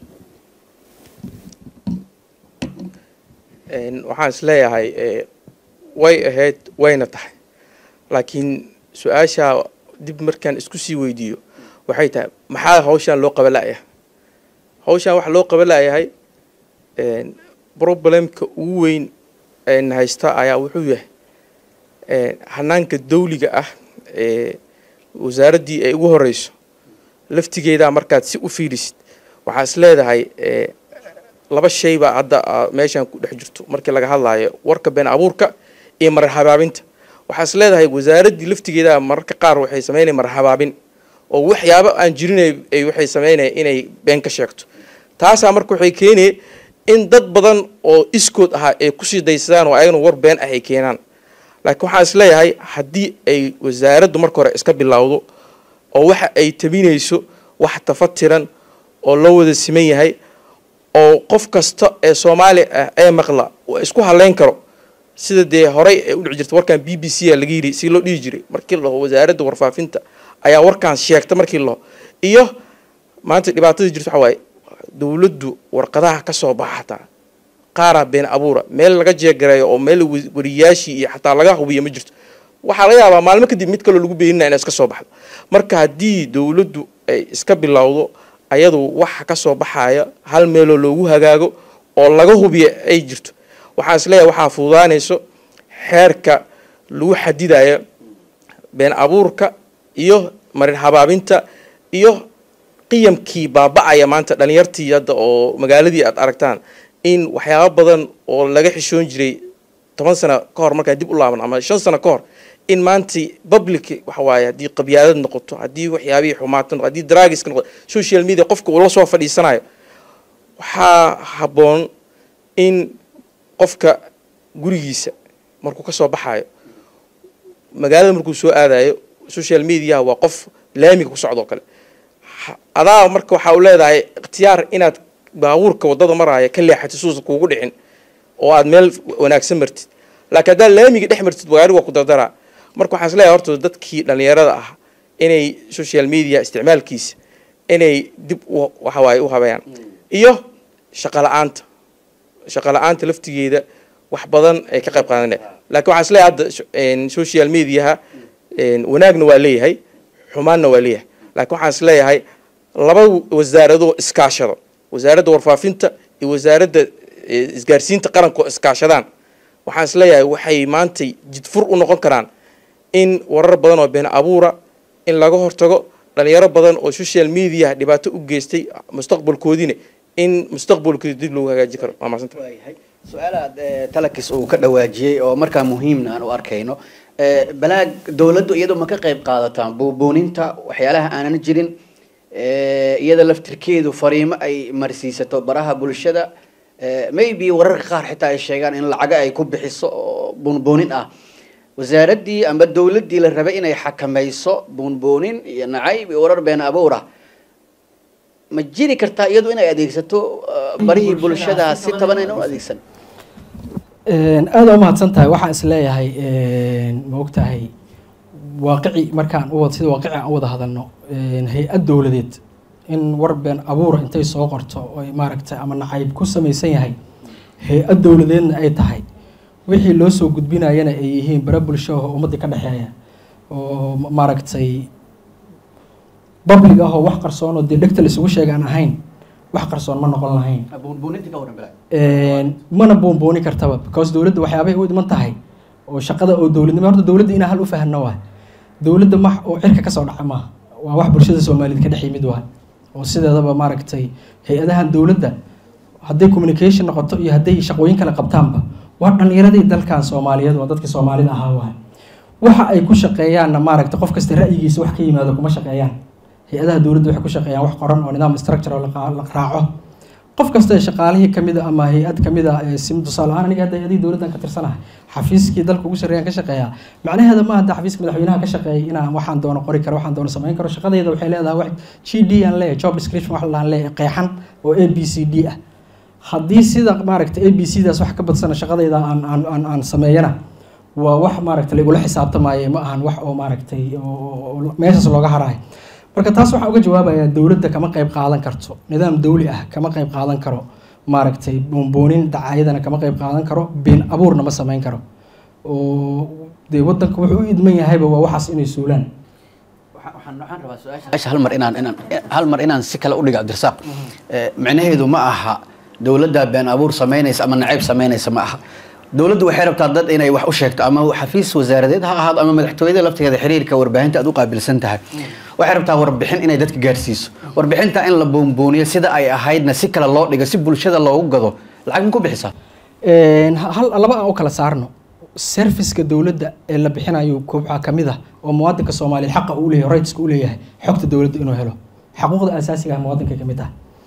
Een, waxaan is leeyahay eh, way ahayd wayna tahay laakiin su-aasha dib markaan isku sii weydiiyo waxay tahay maxaa hawshaan loo qaba la'yahay hawshaan waxa loo qaba la'yahay een, problemka ugu weyn een haysta ayaa wuxuu yahay een, hanaanka dawliga ah ee wasaaraddii ay ugu horeyso laftigeedaa markaad si u fiirisid waxaa is leedahay eh, laba shay baa hadda ah, meeshan ku dhex jirto markii laga hadlaayo warka been abuurka iyo marar habaabinta waxaa is leedahay wasaaraddii laftigeeda mararka qaar waxay sameynaya marar habaabin oo waxyaabo aan jirin ay- ay waxay sameynaya inay been ka sheegto taasaa marka waxay keenaya in dad badan oo iskood ahaa ay kusii daysadaan oo ayagana war been ah ay keenaan laakiin waxaan is leeyahay haddii ay wasaaraddu marka hore iska bilowdo oo waxa ay tabinayso wax tafatiran oo loo wada siman yahay oo qof kasta ee soomaali ah ee maqla uu isku haleyn karo sida dee horey ay u dhici jirta warkan b b c a laga yidhi si loo dhihi jiray markii laho wasaaradda warfaafinta ayaa warkaan sheegta markii laho iyo maanta dhibaatada jirta waxa waaye dowladdu warqadaha ka soo baxa xataa qaaraa been abuura meel laga jeegareeyo oo meel wariyaashii iyo xataa laga hubiyo ma jirto waxaa laga yaabaa maalmo kadib mid kaloo lagu beeninaya inay iska soo baxdo marka haddii dowladdu ay iska bilowdo ayadu waxa ka soo baxaya hal meeloo loogu hagaago oo laga hubiyo ay jirto waxaan is leeyahay waxaa fududaanayso xeerka lagu xadidayo been abuurka iyo marin habaabinta iyo qiyamkii baaba-aya maanta dhalinyartii hadda oo magaaladii aad aragtaan in waxyaaba badan oo laga xishoon jiray toban sano ka hor markaa dib u laaban ama shan sano ka hor in maanta public waxa waaye haddii qabyaadad noqoto haddii waxyaabihii xumaato noqoto haddii draagiska noqoto social media qofka uu la soo fadhiisanayo waxaa habboon in qofka gurigiisa markuu ka soo baxayo magaalada markuu soo aadayo social mediaha waa qof laamiga ku socdoo kale adaa marka waxaa u leedahay ikhtiyaar inaad baabuurka waddada maraaya ka leexatid suusa kuugu dhicin oo aad meel wanaagsan martid laakiin haddaad laamiga dhex martid gaari waa ku dardaraa marka waxaan is leeyahay horta dadkii dhalinyarada ah inay social media isticmaalkiisa inay dib waxa waaye u habeeyaan iyo shaqo la-aanta shaqo la-aanta laftigeeda wax badan ay ka qayb qaadanaya laakiin waxaan is leeyahay hadda social mediaha wanaagna waa leeyahay xumaanna waa leeyahay laakiin waxaan is leeyahay laba wasaaradoo iskaashado wasaaradda warfaafinta iyo wasaaradda isgaarsiinta qaranka oo iskaashadaan waxaan is leeyahay waxay maantay jidfur u noqon karaan in warar badan oo been abuura in laga hortago dhalinyaro badan oo social media dhibaato u geystay mustaqbalkoodiina in mustaqbalkooda dib loogu hagaaji karo waa maasanta su-aalaad talakis uu ka dhawaajiyey oo markaa muhiimna aan u arkayno balaag dowladdu iyadu ma ka qayb qaadataan buubuuninta waxyaalaha aanan jirin iyada laftirkeedu fariimo ay marsiisato baraha bulshada maybe wararka qaar xitaa ay sheegaan in lacaga ay ku bixiso oo buunbuunin ah wasaaraddii ama dowladdii la rabay inay xakamayso buunbuunin iyo nacayb iyo warar been abuur ah ma jiri kartaa iyadu inay adeegsato barihii bulshada si taban ayna u adeegsan aada u mahadsan tahay waxaan is leeyahay ma ogtahay waaqici markaan u wada sida waaqici aan u wada hadalno hay-ad dowladeed in war been abuura intay soo qorto oy maaragtay ama nacayb ku samaysan yahay hay-ad dowladeedna ay tahay wixii loo soo gudbinayana ay yihiin bara bulsho oo ummaddii ka dhexeeya oo maaragtay public ah oo wax qarsoon oo dee dhegta la isugu sheegaan ahayn wax qarsoon ma noqon lahayn mana buunbuuni kartaba because dowladda waxyaabay u iman tahay oo shaqada oo dowladnimo horta dowladda inaa hal u fahanno waay dowladda max oo cirka kasoo dhaca maaha waa wax bulshada soomaaliyeed ka dhex yimid waay oo sideedaba maaragtay hay-adahan dowladda hadday communication noqoto iyo hadday shaqooyin kale qabtaanba waa dhallinyaradii dalkan soomaaliyeed waa dadkii soomaalida ahaa waay waxa ay ku shaqeeyaanna maaragtay qof kasta ra'yigiisa wax ka yimaado kuma shaqeeyaan hay-adaha dowladda waxay ku shaqeeyaan wax qoran oo nidaam structure oo la raaco qof kasta shaqaalihii kamid a ama hay-ad kamid a sim tusaale ahaan aniga hadda hay-adihii dowladdan ka tirsanahay xafiiskii dalka ugu sarreeyaan ka shaqeeyaa macnaheeda ma hadda xafiiska madaxweynaha ka shaqeeyay inaan waxaan doono qori karo waxaan doono samayn karo shaqadayda waxay leedahay wax g d aan leeyahay job description wax laan leeyahay qeexan oo a b c d ah haddii sida maaragtay a b c daas wax ka badsana shaqadayda aan aan aan aan sameeyana waa wax maaragtay lagula xisaabtamaayo ma ahan wax oo maaragtay oo meeshaas looga harayo marka taas waxaa uga jawaabayaa dowladda kama qayb qaadan karto nidaam dowli ah kama qayb qaadan karo maaragtay boonboonin dacaayadana kama qayb qaadan karo been abuurna ma samayn karo oo dee wadanka wuxuu u idman yahayba waa waxaas inay suulaan waxaan waxaan rabaa su-aasha hal mar inaan inaan hal mar inaan si kale u dhigo cabdirasaaq micnaheedu ma aha dowladda been abuur samaynaysa ama nacayb samaynaysa ma aha dowladdu waxay rabtaa dad inay wax u sheegto ama xafiis wasaaradeed ha ahaado ama madaxtooyada lafteeda xiriirka warbaahinta aad u qaabilsan tahay waxay rabtaa warbixin inay dadka gaarsiiso warbixinta in la buunbuuniyo sida ay ahaydna si kale loo dhigo si bulshada loogu gado lacag ma ku bixisaa hal laba aan u kala saarno serviceka dowladda ee la bixinayo kooxaa ka mid ah oo muwaadinka soomaaliyeed xaqa uu leeyahay rightska uu leeyahay xogta dowladda inuu helo xaquuqda asaasiga ah muwaadinka ka mid ah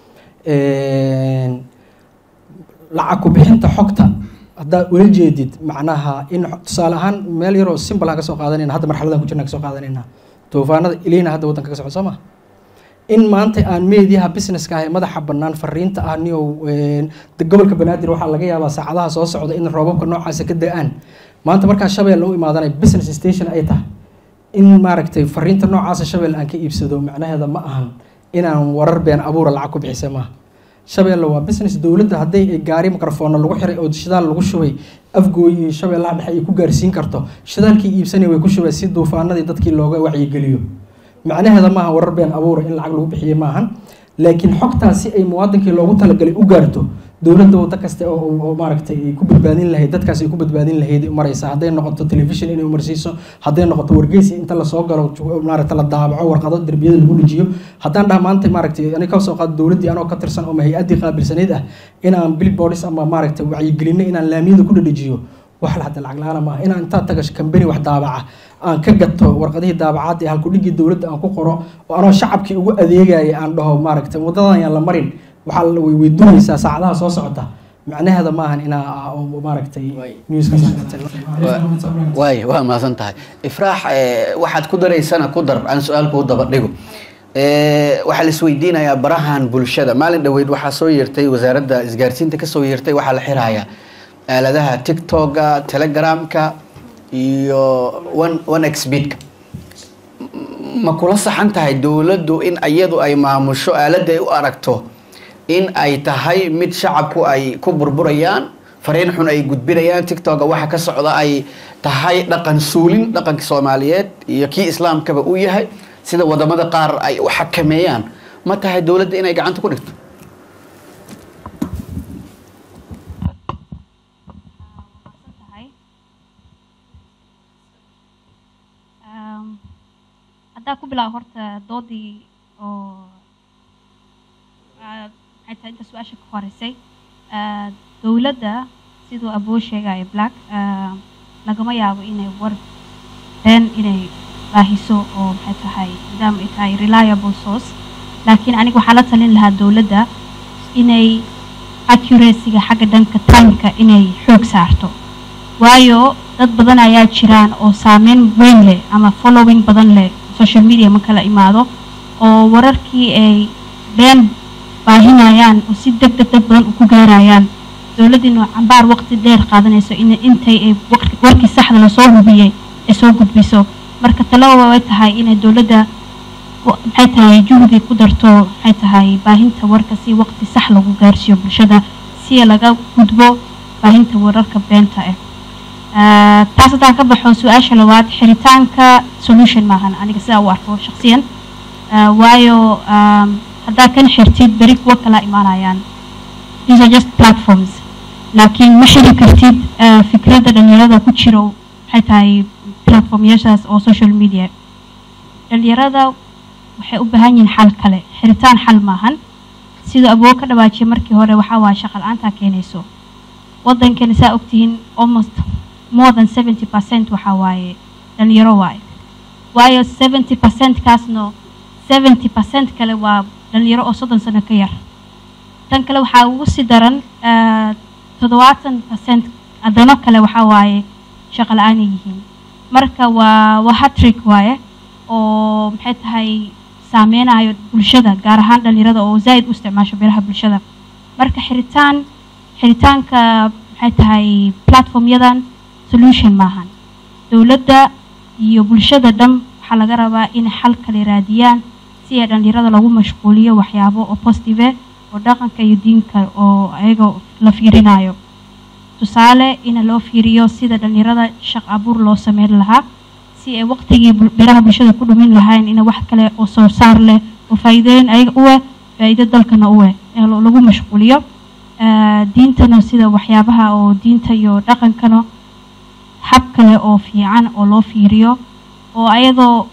lacag ku bixinta xogta haddaad ula jeedid macnaha in tusaale ahaan meel yaroo simple aan ka soo qaadanayna hadda marxaladan ku jirna ka soo qaadanayna toofaanada ilina hadda waddanka ka socda soo ma in maanta aan meediyaha businesska ah ee madaxa bannaan fariinta ah niyow gobolka banaadir waxaa laga yaabaa saacadaha soo socda in roobabka noocaasa ka da-aan maanta markaa shabeel u imaadanay business station ay tahay in maaragtay fariinta noocaasa shabeel aan ka iibsado macnaheeda ma ahan inaan warar been abuura lacag ku bixisa maaha shabeelle waa business dowladda hadday gaari microfoonna lagu xiray oo shidaal lagu shubay afgooy iyo shabeellaha dhexe ay ku gaarsiin karto shidaalkii iibsanay way ku shubay si duufaanadii dadkii looga wacyigeliyo macnaheeda maaha warar been abuura in lacag lagu bixiyey maahan laakiin xogtaas si ay muwaadinkii loogu talagalay u gaarto dowladda waddo kaste oo maaragtay ay ku badbaadin lahayd dadkaas ay ku badbaadin lahayd maraysa hadday noqoto telefishin inay umarsiiso hadday noqoto wargeysi inta lasoo galo maaragta la daabaco warqado derbiyada lagu dhijiyo haddaan dhaha maanta maaragtay ani ka soo qaado dowladdii anoo ka tirsan oo hay-addii qaabilsanayd ah inaan billboards ama maaragtay wacyigelinno inaan laamiyada ku dhadhajiyo wax hadda lacag la-aana maaha inaan intaa taga kambani wax daabaca aan ka gato warqadihii daabacaad ee halkudhigii dowladda aan ku qoro oo anoo shacabkii ugu adeegaya aan dhaho maaragtay waddadan yaan la marin waxaa way weyduunaysaa saacadaha soo socota macnaheeda maahan inaa maaragtay waay waa mahadsan tahay ifraax waxaad ku daraysana ku dar aan su-aal kuu daba dhigo waxaa la isweydiinayaa barahan bulshada maalin dhoweyd waxaa soo yeertay wasaaradda isgaarsiinta kasoo yeertay waxaa la xirayaa aaladaha tiktoka telegramka iyo one one xbidka ma kula saxan tahay dowladdu in iyadu ay maamusho aaladda ay u aragto in ay tahay mid shacabku ay ku burburayaan fariin xun ay gudbinayaan tiktoka waxa ka socda ay tahay dhaqan suulin dhaqanka soomaaliyeed iyo kii islaamkaba uu yahay sida wadamada qaar ay u xakameeyaan ma tahay dowladda inay gacanta ku dhigto haddaa ku bilaabo horta doodii oo maxay tahay inta su-aasha ka horeysay dowladda siduu aboo sheegaya black lagama yaabo inay war been inay baahiso oo maxay tahay maadaama ay tahay reliable source laakiin aniga waxaa la talin lahaa dowladda inay accuracyga xagga dhanka timeka inay xoog saarto waayo dad badan ayaa jiraan oo saameyn weyn leh ama following badan leh social media ma kala imaado oo wararkii ay been baahinayaan oo si deg deg dad badan ku gaarayaan dowladdiina cambaar waqti dheer qaadanayso in intay ay warkii saxda lasoo hubiyey ay soo gudbiso marka talaba way tahay inay dowladda maxay tahay juhdi ku darto maxay tahay baahinta warka si waqti sax lagu gaarsiiyo bulshada si laga gudbo baahinta wararka beenta ah taas haddaan ka baxo su-aasha labaad xiritaanka solution maahan aniga sidaa u arko shaksiyan waayo haddaa kan xirtid beri kuwa kala imaanayaan these are just platforms laakiin ma xiri kartid fikradda dhalinyarada ku jiro maxay tahay platformyashaas oo social media dhalinyarada waxay u baahan yihiin xal kale xiritaan xal maahan siduu aboo ka dhawaajiyay markii hore waxaa waaya shaqa la-aantaa keenayso waddankana saa ogtihiin almost more than seventy percent waxaa waaye dhalinyaro waaye waayo seventy percent kaasno seventy percent kale waa dhalinyaro oo soddon sano ka yar tan kale waxaa ugu sii daran toddobaatan percent adano kale waxaa waaye shaqo la-aanay yihiin marka waa waa hatrik waaye oo maxay tahay saameynayo bulshada gaar ahaan dhalinyarada oo zaa'id u isticmaasho beeraha bulshada marka xiritaan xiritaanka maxay tahay platformyadan solution maahan dowladda iyo bulshada dhan waxaa laga rabaa inay xal kale raadiyaan si ay dhalinyarada lagu mashquuliyo waxyaabo oo positive oo dhaqanka iyo diinka oo ayaga la fiirinayo tusaale in loo fiiriyo sida dhalinyarada shaq abuur loo sameyn lahaa si ay waqtigii beeraha bulshada ku dhumin lahayn in wax kale oo soo saar leh oo faa'iidooyin ayaga u eh faa'iido dalkana u eh ee lagu mashquuliyo diintana sida waxyaabaha oo diinta iyo dhaqankana hab kale oo fiican oo loo fiiriyo oo ayadoo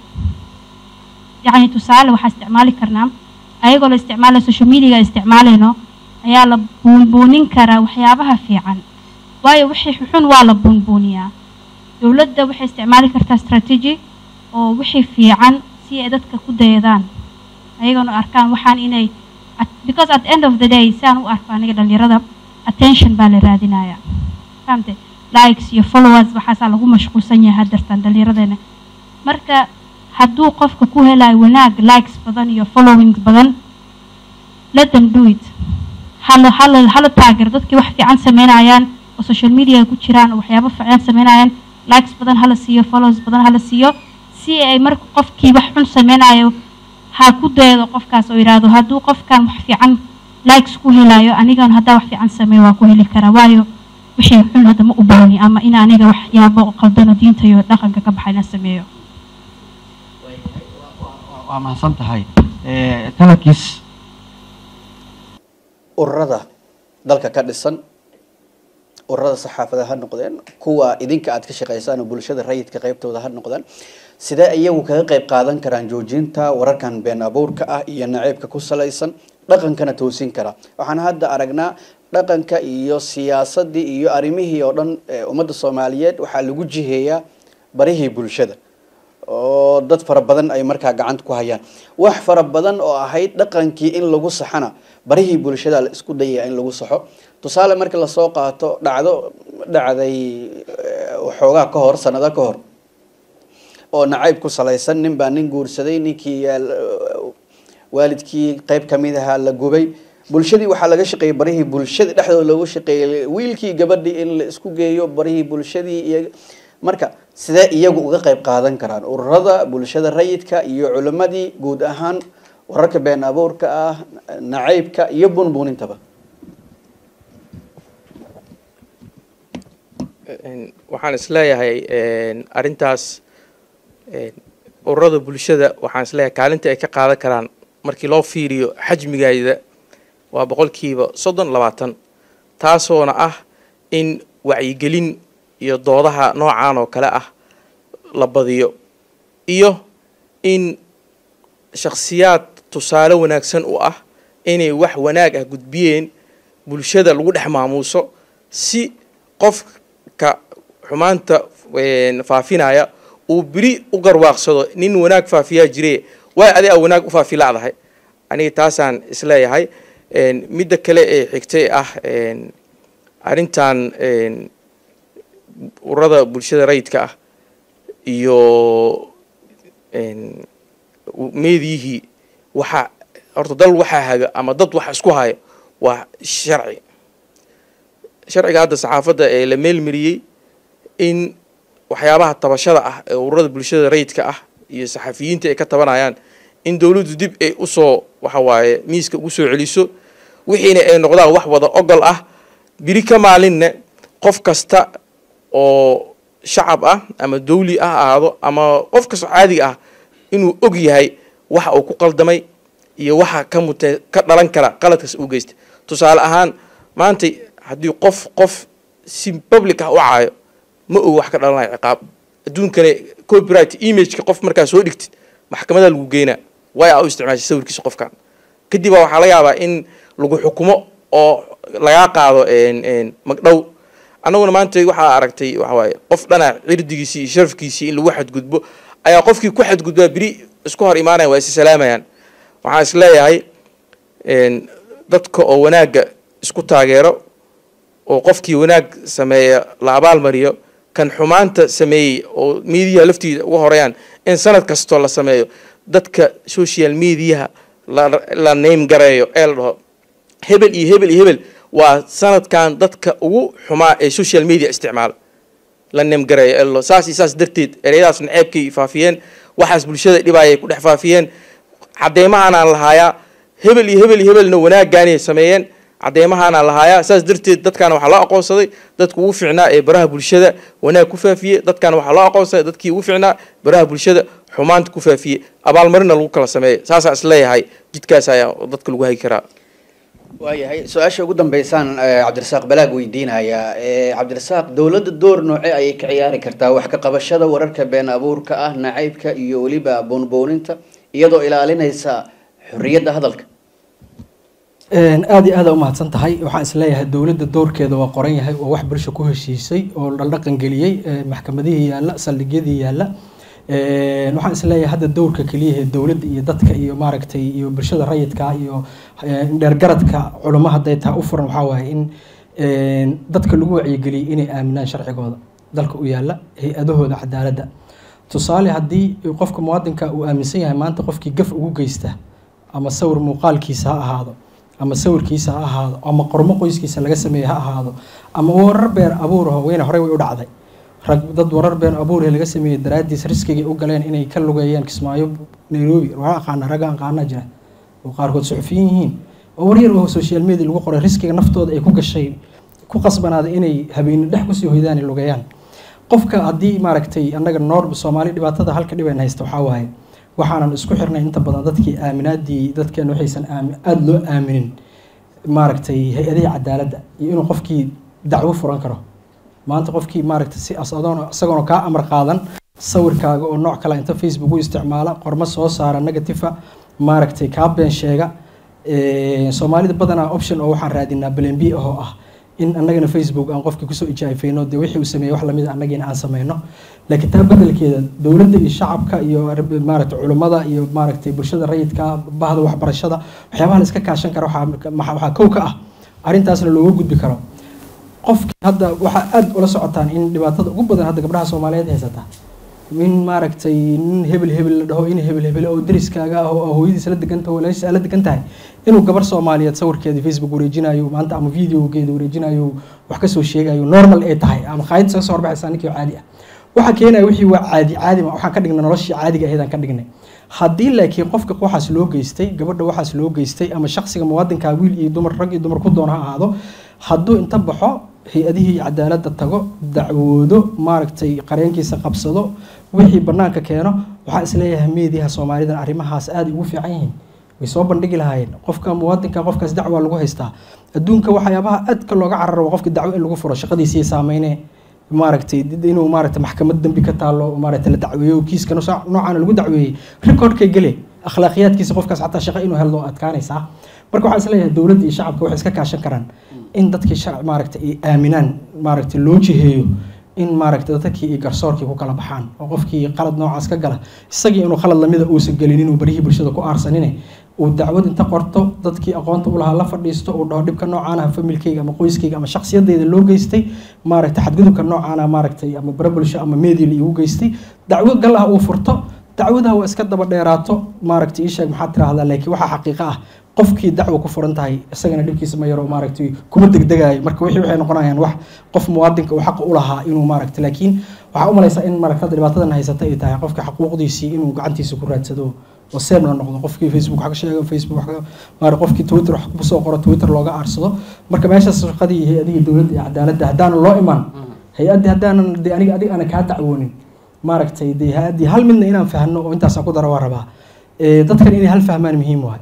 yacni tusaale waxaa isticmaali karnaa ayagoo la isticmaalayo social media isticmaalayno ayaa la buunbuunin karaa waxyaabaha fiican waayo wixii xun waa la buunbuuniyaa dowladda waxay isticmaali kartaa strategy oo wixii fiican si ay dadka ku dayadaan ayagana arkaan waxaan inay At- because at the end of the day saan u arko aniga dhalinyarada attention baa la raadinaya fahamte likes iyo followers waxaasaa lagu mashquulsan yahay haddartan dhalinyaradeenna marka hadduu qofka ku helayo wanaag likes badan iyo followings badan let them do it hala hala hala taageero dadkii wax fiican sameynayaan oo social media ku jiraan oo waxyaabo fiican sameynayaan likes badan hala siiyo follows badan hala siiyo si ay marka qofkii wax xun sameynayo ha ku daydo qofkaas oo yidhaahdo hadduu qofkan wax fiican likes ku helayo anigan haddaa wax fiican sameeyo waa ku heli karaa waayo wixii xun hadda ma u baahni ama in aniga waxyaabo qaldano diinta iyo dhaqanka ka baxa inaan sameeyo waa mahadsan tahay Eh, talabkiis ururada dalka ka dhisan ururada saxaafada ha noqdeen kuwa idinka aad ka shaqaysaan oo bulshada rayidka qaybtooda ha noqdeen sidee iyagu kaga qayb qaadan karaan joojinta wararkan been abuurka ah iyo naceybka ku salaysan dhaqankana toosin kara waxaan hadda aragnaa dhaqanka iyo siyaasadii iyo arrimihii oo dhan ee ummadda soomaaliyeed waxaa lagu jiheeyaa barihii bulshada oo dad fara badan ay markaa gacanta ku hayaan wax fara badan oo ahayd dhaqankii in lagu saxana barihii bulshada la isku dayaya in lagu saxo tusaale markii lasoo qaato dhacdo dhacday eh, waxoogaa ka hor sanado ka hor oo nacayb ku salaysan nin baa nin guursaday ninkii yaa la- waalidkii qayb kamid ahaa la gubay bulshadii waxaa laga shaqeeyey barihii bulshada dhexdooda loogu shaqeeyey wiilkii gabadhii in la isku geeyo barihii bulshadii iyo marka sidee iyagu uga qayb qaadan karaan ururada bulshada rayidka iyo culimadii guud ahaan wararka been abuurka ah nacaybka iyo bunbuunintaba Een, waxaan isleeyahay een, arrintaas een, ururada bulshada waxaan isleeyahay kaalinta ay ka qaadan karaan markii loo fiiriyo xajmigeeda waa boqolkiiba soddon labaatan taasoona ah in wacyigelin iyo doodaha noocan oo kale ah la badiyo iyo in shakhsiyaad tusaale wanaagsan u ah inay wax wanaag ah gudbiyeen bulshada lagu dhex maamuuso si qofka xumaanta een, faafinaya uu beri u garwaaqsado nin wanaag faafiyaa jire waay adi a wanaag u faafi lacdahay aniga taasaan isleeyahay een, midda kale ee xigtay ah een, arrintan een, ururada bulshada rayidka ah iyo een, meediyihii waxaa horta dal waxaa haga ama dad waxa isku haya waa sharci sharciga hadda saxaafadda ee la meelmariyey in waxyaabaha tabashada ah ee ururada bulshada rayidka ah iyo saxafiyiinta ay ka tabanayaan in dowladdu dib ay usoo waxa waaye miiska ugu soo celiso wixiina ay noqdaan wax wada ogol ah biri ka maalinne qof kasta oo shacab ah ama dawli ah ahaado ama qof kastoo caadiga ah inuu og yahay waxa uu ku qaldamay iyo waxa ka mute ka dhalan kara qaladkaas uu geysta tusaale ahaan maanta haddii qof qof si public ah u caayo ma og wax ka dhalanayo ciqaab adduunkana copyright imageka qof markaa soo dhigtid maxkamadaa lagu geynaa way aa u isticmaashay sawirkiisa qofkan kadib baa waxaa laga yaabaa in lagu xukumo oo lagaa qaado een- een magdhow annaguna maanta waxaa aragtay waxa waaye qof dhana cirdigiisii iyo sharafkiisii in lagu xadgudbo ayaa qofkii ku xadgudbaa beri isku hor imaanaya waa is salaamayaan waxaan is leeyahay een, dadka oo wanaagga isku taageero oo qofkii wanaag sameeya la abaalmariyo kan xumaanta sameeyey oo miidiyaha laftiisa uga horeyaan in sanad kastoo la sameeyo dadka social mediaha la la name gareeyo ee la dhaho hebel iyo hebel iyo hebel waa sanadkan dadka ugu xumaa ee social media isticmaala la name gareeyo ee la dhaho saas iyo saas darteed ereyadaas naceebkay faafiyeen waxaas bulshada dhibaayay ku dhex faafiyeen cadeymahaanaan lahaayaa hebel iyo hebel iyo hebelna wanaaggaanay sameeyeen cadeymahaanaan lahaayaa saas darteed dadkaana waxaa loo aqoonsaday dadka ugu fiicnaa ee baraha bulshada wanaag ku faafiyey dadkaana waxaa loo aqoonsaday dadkii ugu fiicnaa baraha bulshada xumaanta ku faafiyey abaalmarina lagu kala sameeyay saasaa is leeyahay jidkaas ayaa dadka lagu hagi karaa waayahay su-aasha ugu dambeysaan eh, cabdirasaaq balaag weydiinayaa Eh, cabdirasaaq dowladda door noocee ayay ka ciyaari kartaa wax ka qabashada wararka been abuurka ah nacaybka iyo weliba boonbooninta iyadoo ilaalinaysa xorriyadda hadalka Een, aad iyo aad aa umahadsan tahay waxaan isleeyahay dowladda doorkeeda waa qoran yahay waa wax bulsho ku heshiisay oo la dhaqan geliyey ee, maxkamadihii yaalla saldhigyadii yaalla Een, waxaan isleeyahay hadda dowrka keliya ee dowladda iyo dadka iyo maaragtay iyo bulshada rayidka iyo dheergaradka culamo hadday tahay u furan waxaa waaye in dadka lagu wacyigeliyay inay aaminaan sharcigooda dalka u yaala hay-adahooda cadaaladda tusaale haddii qofka muwaadinka uu aaminsan yahay maanta qofkii gaf ugu geysta ama sawir muuqaalkiisa ha ahaado ama sawirkiisa ha ahaado ama qormo qoyskiisa laga sameeye ha ahaado ama warar been abuuraho weyne horey way u dhacday rag dad warar been abuurhe laga sameeyey daraaddiis riskigay u galeen inay ka lugeeyaan kismaayo nairobi waa aqaana ragga aqaana jira oo qaarkood suxufiyin yihiin oo waryar oo social media lagu qoray riskiga naftooda ay ku gashay ku qasbanaaday inay habeeni dhex kusii hoydaan ay lugeeyaan qofka haddii maaragtay annaga noor soomaali dhibaatada halka dhiban haysta waxaa waaye waxaanan isku xirnay inta badan dadkii aaminaadii dadkeena waxaysan aami aada loo aaminin maaragtay hay-adihii cadaaladda iyo inuu qofkii dacwo furan karo maanta qofkii maaragtay si asadoon isagoona kaa amar qaadan sawirkaaga oo nooc kale inta facebook u isticmaala qormo soo saara negatifa maaragtay kaa been sheega soomaalida badanaa option oo waxaan raadinaa balen b ahoo ah in annagana facebook aan qofkii kusoo ijaafayno dee wixii uu sameeyey wax lamid a annagiina aan sameyno laakiin taa bedelkeeda dowladda iyo shacabka iyo maaragtay culummada iyo maaragtay bulshada rayidka bahda waxbarashada waxyaabaha la iska kaashan kara waxaa kow ka ah arrintaasna looga gudbi karo qofkii hadda waxaa aada ula socotaan in dhibaatada ugu badan hadda gabdhaha soomaaliyeed haysata in maaragtay nin hebel hebel la dhaho in hebel hebel oo dariskaaga ah oo hooyadiisa la degan tahay walaashiisa la degan tahay inuu gabar soomaaliyeed sawirkeeda facebook wareejinayo maanta ama videogeeda wareejinayo wax kasoo sheegayo normal ay tahay ama qaayad isaga soo horbaxaysaa ninkii caadi ah waxaa keenaya wixii waa caadi caadi ma waxaan ka dhignay noloshii caadiga ahayd aan ka dhignay haddii laakiin qofka waxaas loo geystay gabadha waxaas loo geystay ama shaksiga muwaadinka wiil iyo dumar rag iyo dumar ku doon ha ahaado hadduu inta baxo hay-adihii cadaaladda tago dacwoodo maaragtay qareenkiisa qabsado wixii banaanka keeno waxaa isleeyahay meediyaha soomaalidan arrimahaas aada ugu fiican yihiin way soo bandhigi lahaayeen qofka muwaadinka qofkaas dacwaa lagu haystaa adduunka waxyaabaha aadka looga cararo waa qofka dacwo in lagu furo shaqadiisii saameyne maaragtay inuu maaragtay maxkamad dembi ka taalo maaragtay la dacweeyo kiiska noocaana lagu dacweeyey recordkay gele akhlaaqiyaadkiisa qofkaas xataa shaqo inuu heldo adkaanaysaa marka waxaa isleeyahay dowladda iyo shacabka waxay iska kaashan karaan in dadkii maaragtay ay aaminaan maaragtay loo jiheeyo in maaragtay dadkii iyo garsoorkii ku kala baxaan oo qofkii qalad noocaas ka gala isagii inuu qalad lamida uusan gelin inuu barihii bulshada ku aarsanine uu dacwad inta qorto dadkii aqoonta u lahaa la fadhiisto uu dhaho dhibka noocaana familkayga ama qoyskayga ama shaksiyadeyda loo geystay maaragtay xadgudubka noocaana maaragtay ama bara bulsho ama media la igu geystay dacwo gal ah uu furto dacwadaha waa iska daba dheeraato maaragtay ii sheeg maxaad tiraahdaa laakiin waxaa xaqiiqo ah qofkii dacwo ku furan tahay isagana dhibkiisa ma yaro maaragtay kuma degdegayo marka wixii waxay noqonayaan wax qof muwaadinka uu xaq u lahaa inuu maaragtay laakiin waxaa u malaysaa in maaragta dhibaatadan haysata ay tahay qofka xaquuqdiisii inuu gacantiisa ku raadsado oo seemna noqdo qofkii facebook wax ka sheego facebook wax maara qofkii twitter wax kusoo qoro twitter looga aarsado marka meeshaas shaqadii hay-adihii dowladda iyo cadaaladda haddaanan loo imaan hay-addii haddaanan de aniga adig aanan kaa dacwoonin maaragtay de hay-addii hal midna inaan fahno oo intaasaan ku dara waa rabaa dadkan inay hal fahmaan muhiim waay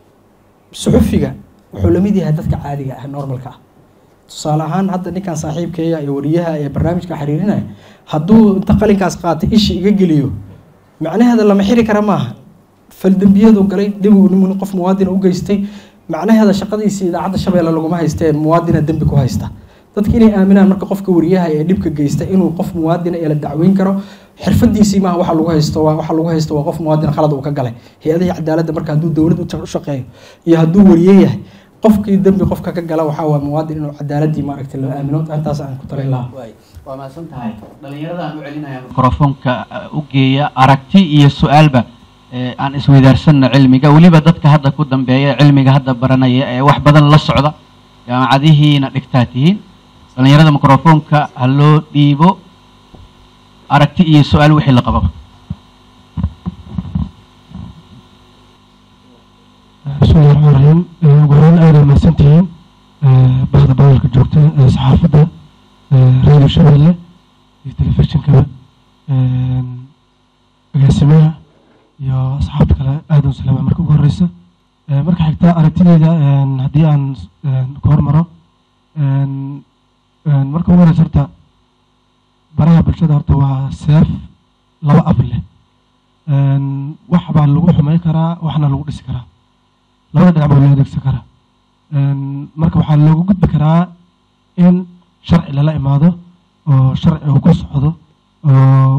suxufiga wuxuu lamid yahay dadka caadiga ah normalka ah tusaale ahaan hadda ninkan saaxiibkeeya ee wariyaha ee barnaamijka xiriirinaya hadduu inta qalinkaas qaatay ishi iga geliyo macnaheeda lama xiri kara maaha faldembiyadu galay dhibu nin qof muwaadina u geystay macnaheeda shaqadiisii idaacadda shabeelle laguma haystee muwaadina dembi ku haysta dadka inay aaminaan marka qofka wariyaha ee dhibka geysta inuu qof muwaadina ee la dacweyn karo xirfadiisii maaha waxa lagu haysto waa waxa lagu haysto waa qof muwaadin khalad uu ka galay hay-adihii cadaaladda marka hadduu dowlad u shaqeeyo iyo hadduu wariye yahay qofkii dembi qofka ka gala waxaa waa muwaadin inuu cadaaladii maaragtay loo aamino intaas aan ku talin lahaa waa mahadsan tahay dhallinyaradaan u celinaya mikrofoonka u geeya aragti iyo su-aalba aan isweydaarsanno cilmiga weliba dadka hadda ku dambeeya cilmiga hadda baranaya ee wax badan la socda jaamacadihiina dhigtaa tihiin dhallinyarada mikrofoonka ha loo dhiibo aragti iyo su-aal wixii la qababa bismillahi raxmaan raxiim ugu horeyn aada mahadsantihiin bahda badalka joogta ee saxaafadda radio shabeelle iyo telefishinkaba agaasimaha iyo asxaabta kale aada u salaama marka ugu horeysa marka xigta aragtideyda haddii aan ku hormaro marka ugu horeysa horta baraha bulshada horta waa seef laba af leh wax baa lagu xumeyn karaa waxna lagu dhisi karaa labada dhinac baa loo adeegsan karaa marka waxaa loogu gudbi karaa in sharci lala imaado oo sharci uu ku socdo oo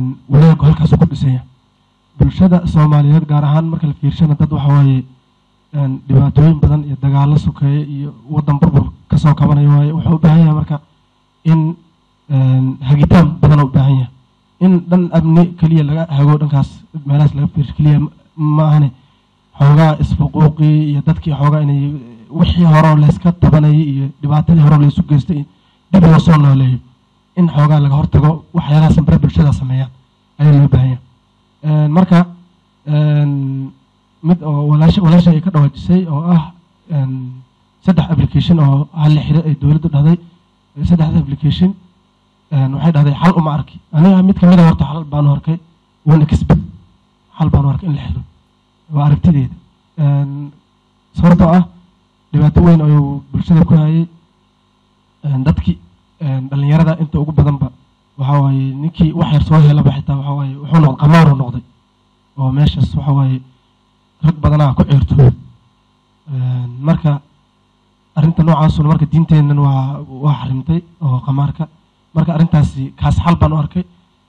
wanaaggu halkaas ku dhisanya bulshada soomaaliyeed gaar ahaan marka la fiirshana dad waxa waaye dhibaatooyin badan iyo dagaalo sokeeye iyo waddan burbur kasoo kabanayo waaye wuxuu u baahan yahay marka in hagitaan badan u baahan yahay in dhan amni keliya laga hago dhankaas meelahaas laga fiirsho keliya ma ahane xoogaa isfuquuqii iyo dadkii xoogaa inay wixii horeo layska tabanayay iyo dhibaatadii horeo laysu geystay dib loo soo nooleeyo in xoogaa laga hortago waxyaalaha sambare bulshada sameeyaan ayaa loo baahan yahay marka mid oo walaasha walaasha ay ka dhawaajisay oo ah saddex application oo hal la xiro ay dowladdu dhahday saddexda application waxay dhahday xal uma arki aniga mid kamid a horta xal baanu arkay wana kasbad xal baanu arkay in la xiro waa aragtideeda sababtoo ah dhibaato weyn ayuu bulshada ku hayay dadkii dhalinyarada inta ugu badanba waxa waaye ninkii wax yar soo helaba xitaa waxa waaye wuxuu noqday qamaaru noqday oo meeshaas waxa waaye rag badanaa ku ceertooy marka arrinta noocaasuna marka diinteennan waa waa xarimtay oo qamaarka marka arrintaasi kaas xal baan u arkay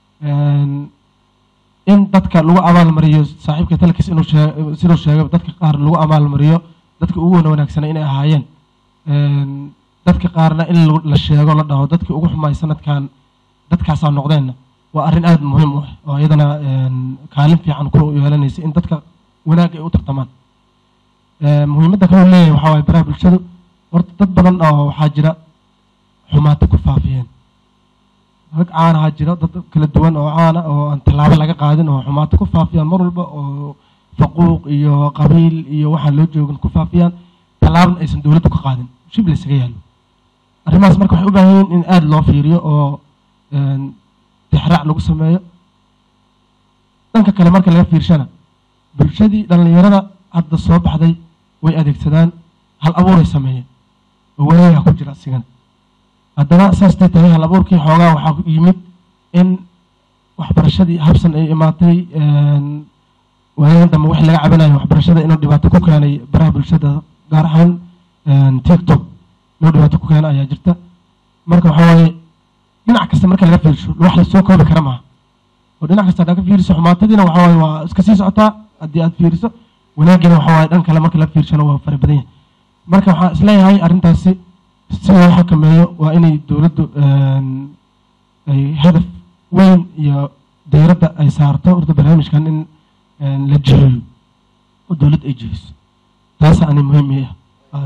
in dadka lagu abaalmariyo saaxiibka talkiis inuu sheeg siduu sheegay dadka qaar lagu abaalmariyo dadka ugu wana wanaagsana inay ahaayeen dadka qaarna in la sheego la dhaho dadkii ugu xumaay sanadkan dadkaasaa noqdeenna waa arrin aada muhiim u ah oo iyadana kaalin fiican ku yeelanaysa in dadka wanaag ay u tartamaan muhiimadda kaloo leeyahay waxaa waaye baraha bulshadu horta dad badan oo waxaa jira xumaata ku faafiyeen rag caanahaa jira dad kala duwan oo caana oo aan tallaabo laga qaadin oo xumaato ku faafiyaan mar walba oo faquuq iyo qabiil iyo waxaan loo joogin ku faafiyaan tallaabna aysan dowladdu ka qaadin shib la isaga yaallo arrimahaas marka waxay u baahan yihiin in aada loo fiiriyo oo tixraac lagu sameeyo dhanka kale marka laga fiirshana bulshadii dhallinyarada hadda soo baxday way adeegsadaan hal abuuray sameeyeen oo wanagaa ku jira asigana haddana saastay tahay hal abuurkii xoogaa waxaa yimid in waxbarashadii habsan ay imaatay waayadan dambe wixii laga cabanayo waxbarashada inuu dhibaato ku keenay baraha bulshada gaar ahaan tiktok inuu dhibaato ku keena ayaa jirta marka waxaa waaye dhinac kasta marka laga fiirsho wax la soo koobi kara maaha oo dhinac kasta haddaa ka fiiriso xumaatadiina waxaa waaye waa iska sii socotaa haddii aad fiiriso wanaagina waxaa waaye dhan kale marka la fiirshana waa fara badan yahay marka waxaan isleeyahay arrintaasi si loo xakameeyo waa inay dowladdu ay hadaf weyn iyo dayradda ay saarto horta barnaamijkan in la jiheeyo oo dowladd ay jihiso taasa ani muhiim ii ah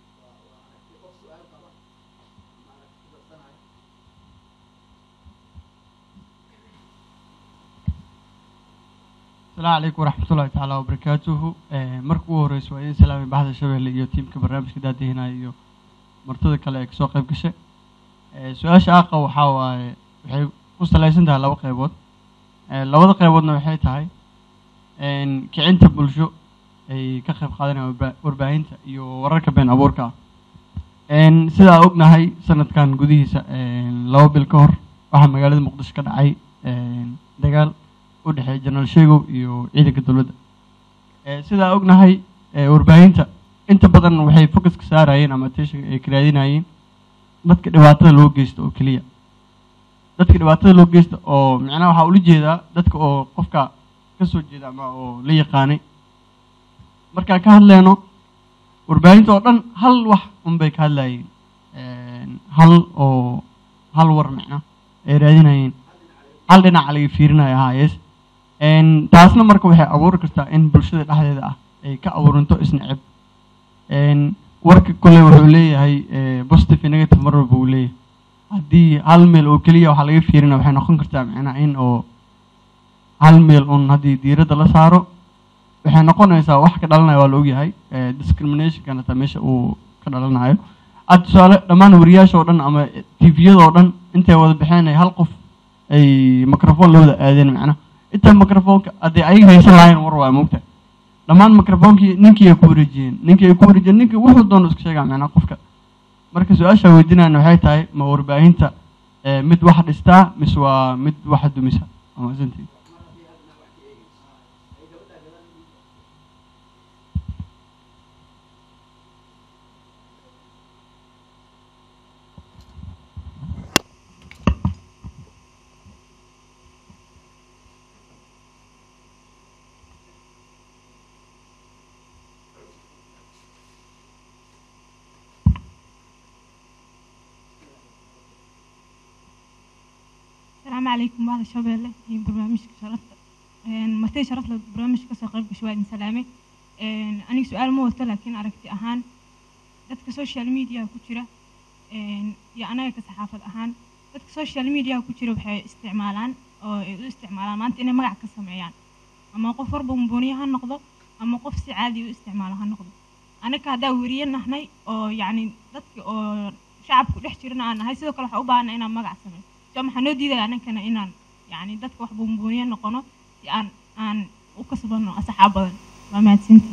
السلام عليكم ورحمة الله تعالى وبركاته marka ugu horeysa waa idin salaamay baxda shabeelle iyo tiimka barnaamijka daadihina iyo martida kale ee kasoo qayb gashay su-aasha aaqa waxaa waaye waxay ku salaysan tahay laba qeybood labada qeyboodna waxay tahay kicinta bulsho ay ka qayb qaadanayaan warbaahinta iyo wararka been abuurka ah sidaa ognahay sanadkan gudihiisa laba bil ka hor waxaa magaalada muqdisho ka dhacay dagaal u dhexeeya jenaraal sheegow iyo ciidanka dowladda sidaa ognahay warbaahinta inta badan waxay focuska saarayeen ama attention ay ka raadinayeen dadka dhibaatada loo geysto oo keliya dadka dhibaatada loo geysta oo macnaha waxaa ula jeedaa dadka oo qofka ka soo jeeda ama oo la yaqaanay markaan ka hadleyno warbaahinta oo dhan hal wax unbay ka hadlayeen hal oo hal war macna ay raadinayeen hal dhinaca laga fiirinaya ahaa yes taasna marka waxay abuuri kartaa in bulshada dhexdeeda ah ay ka abuurinto isneceb warka kole wuxuu leeyahay positive iyo negative mar walba uu leeyahay haddii hal meel oo keliya waxaa laga fiirina waxay noqon kartaa macnaha in oo hal meel un haddii diiradda la saaro waxay noqonaysaa wax ka dhalanaya waa la ogyahay discriminationkan hataa meesha uu ka dhalanayo ad tusaale dhammaan wariyaasha oo dhan ama tviyada oo dhan intay wada baxeen hal qof ay microphone la wada aadeen macnaha inta microphoneka haddii ayaga haysan lahayn war waa moogta dhammaan microphonekii ninkii ay ku wareejiyeen ninkii ay ku wareejiyeen ninkii wuxuu doono iska sheegaa macnaha qofka marka su-aasha weydiinayna waxay tahay ma warbaahinta mid wax dhistaa mise waa mid wax dumisa amasantii asalaamu calaykum bahda shabeelle iyo barnaamijka sharafta martay sharafta barnaamijka kasoo qayb gashay waa idin salaamay aniga su-aal ma wato laakiin aragti ahaan dadka social media ku jira iyo anaga ka saxaafad ahaan dadka social media ku jira waxay isticmaalaan oo ay u isticmaalaan maanta inay magac ka sameeyaan ama qof warba mumbuniye ha noqdo ama qof si caadi u isticmaalo ha noqdo anaga haddaa weriye nahnay oo yacni dadka oo shacabku dhex jirana aan nahay sidoo kale waxaa u baahana inaan magac sameeyo so maxaa noo diidaya anankana inaan yacni dadka wax buunbuuniye noqono si aan aan u kasbano asxaab badan waa mahadsantihi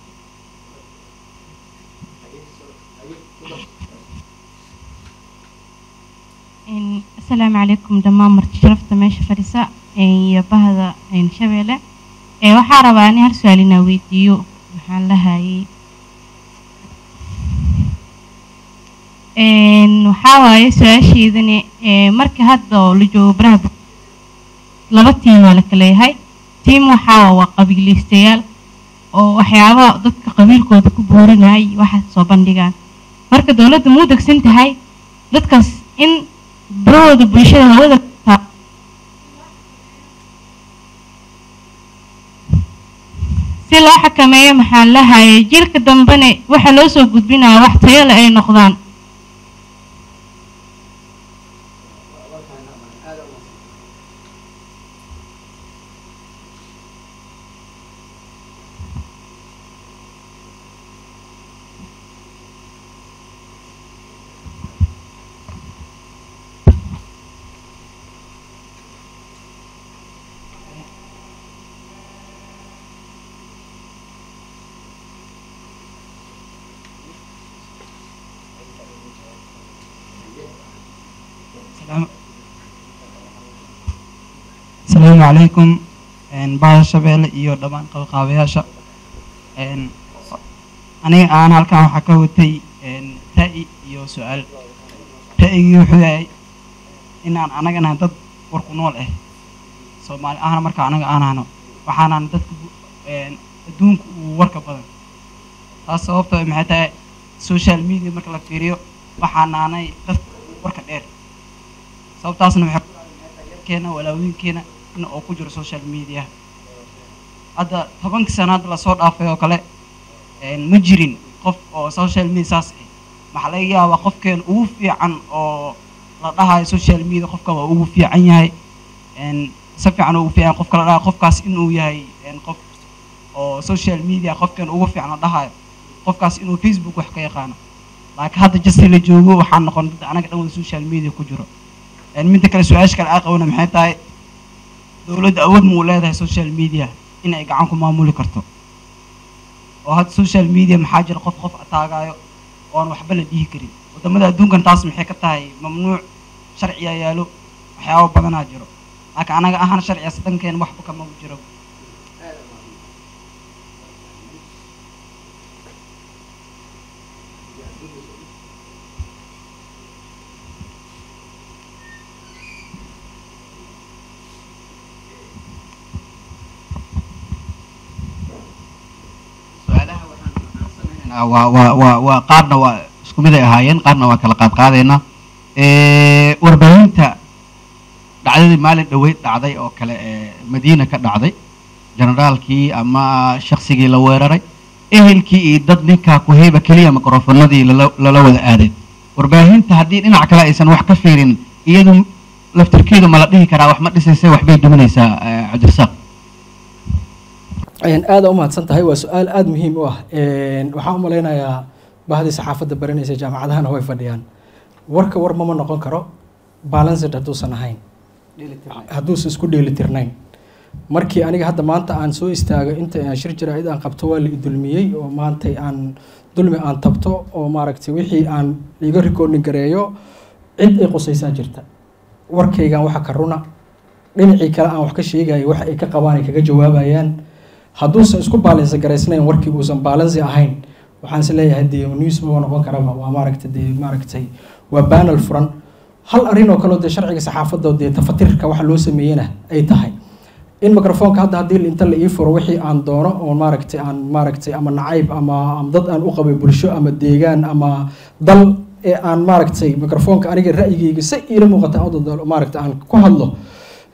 asalaamu calaykum dhammaan marti sharafta meesha fadhisa iyo bahda shabeelle waxaa rabaa ani hal su-aal inaa weydiiyo maxaan lahayay waxaa waaye su-aasheydani marka hadda oo la joogo baraha laba tiim waa la kaleeyahay tiim waxaa waa qabiilaystayaal oo waxyaaba dadka qabiilkooda ku boorinayay waxaas soo bandhigaan marka dowladda muu degsan tahay dadkaas in barahooda bulshada hawada si loo xakameeyo maxaan lahayay jiilka dambena waxaa loo soo gudbinaya wax tayo le ay noqdaan asalaamu calaykum bahda shabeelle iyo dhammaan qabqaabayaasha aniga aan halkan waxaa ka watay ra'yi iyo su-aal ra'yigii wuxuu yahay inaan anagana dad warku nool ah soomaali ahna marka anaga aanahno waxaanan dadka adduunka uu warka badan taas sababto maxay tahay social media marka la fiiriyo waxaanaanay dadka warka dheer sababtaasna waxay keena walaawinkeena in oo ku jiro social media hadda tobankii sano hadda lasoo dhaafay oo kale ma jirin qof oo social media saas ah maxaa laga yaabaa qofkeen ugu fiican oo la dhahayo social media qofka waa ugu fiican yahay si fiican ugu fiican qofka la dhahayo qofkaas inuu yahay qof oo social media qofkeen ugu fiican la dhahayo qofkaas inuu facebook wax ka yaqaano laakiin hadda jasti la joogo waxaa noqon dad anaga dhan wada social media ku jiro midda kale su-aasha kale aa qabana maxay tahay dowladda awood ma u leedahay social media in ay gacan ku maamuli karto oo hadda social media maxaa jira qof qof ataagayo oon waxba la dhihi karin wadamada adduunkan taas maxay ka tahay mamnuuc sharciya yaalo waxyaaba badanaa jiro laakiin anaga ahaan sharciyaas dhankeen waxba kama jiro waa waa waa waa qaarna waa isku mid ay ahaayeen qaarna waa kala qaad qaadaynaa warbaahinta dhacdadii maalin dhaweyd dhacday oo kale ee madiina ka dhacday generaalkii ama shaksigii la weeraray ehelkii iyo dad ninkaa ku heyba keliya mikrofonadii lala lala wada aaday warbaahinta haddii dhinac kale aysan wax ka fiirin iyadu laftirkeedu ma la dhihi karaa wax ma dhisaysa waxbay duminaysaa cabdirasaaq aada u mahadsan tahay waa su-aal aada muhiim u ah waxaan u malaynayaa bahdii saxaafadda baranaysa jaamacadahana way fadhiyaan warka war mama noqon karo balanced hadduusan ahayn hadduusan isku dheelitirnayn markii aniga hadda maanta aan soo istaago inta aan shir jaraa'id aan qabto waa la idulmiyey oo maantay aan dulmi aan tabto oo maaragtay wixii aan iga recording gareeyo cid ay qusaysaa jirta warkaygan waxa ka runa dhinacii kale aan wax ka sheegayo waxa ay ka qabaan ay kaga jawaabayaan hadduusan isku baalansi garaysnayn warkii uusan baalansi ahayn waxaan is leeyahay dee news maba noqon karaba waa maaragtay dee maaragtay waa banal furan hal arrin oo kaleo dee sharciga saxaafadda dee tafatirka waxa loo sameeyena ay tahay in microfonka hadda haddii inta la ii furo wixii aan doono oo maaragtay aan maaragtay ama nacayb ama ama dad aan u qabay bulsho ama deegaan ama dal ee aan maaragtay microfonka aniga ra'yigayga si iila muuqata maaragtay aan ku hadlo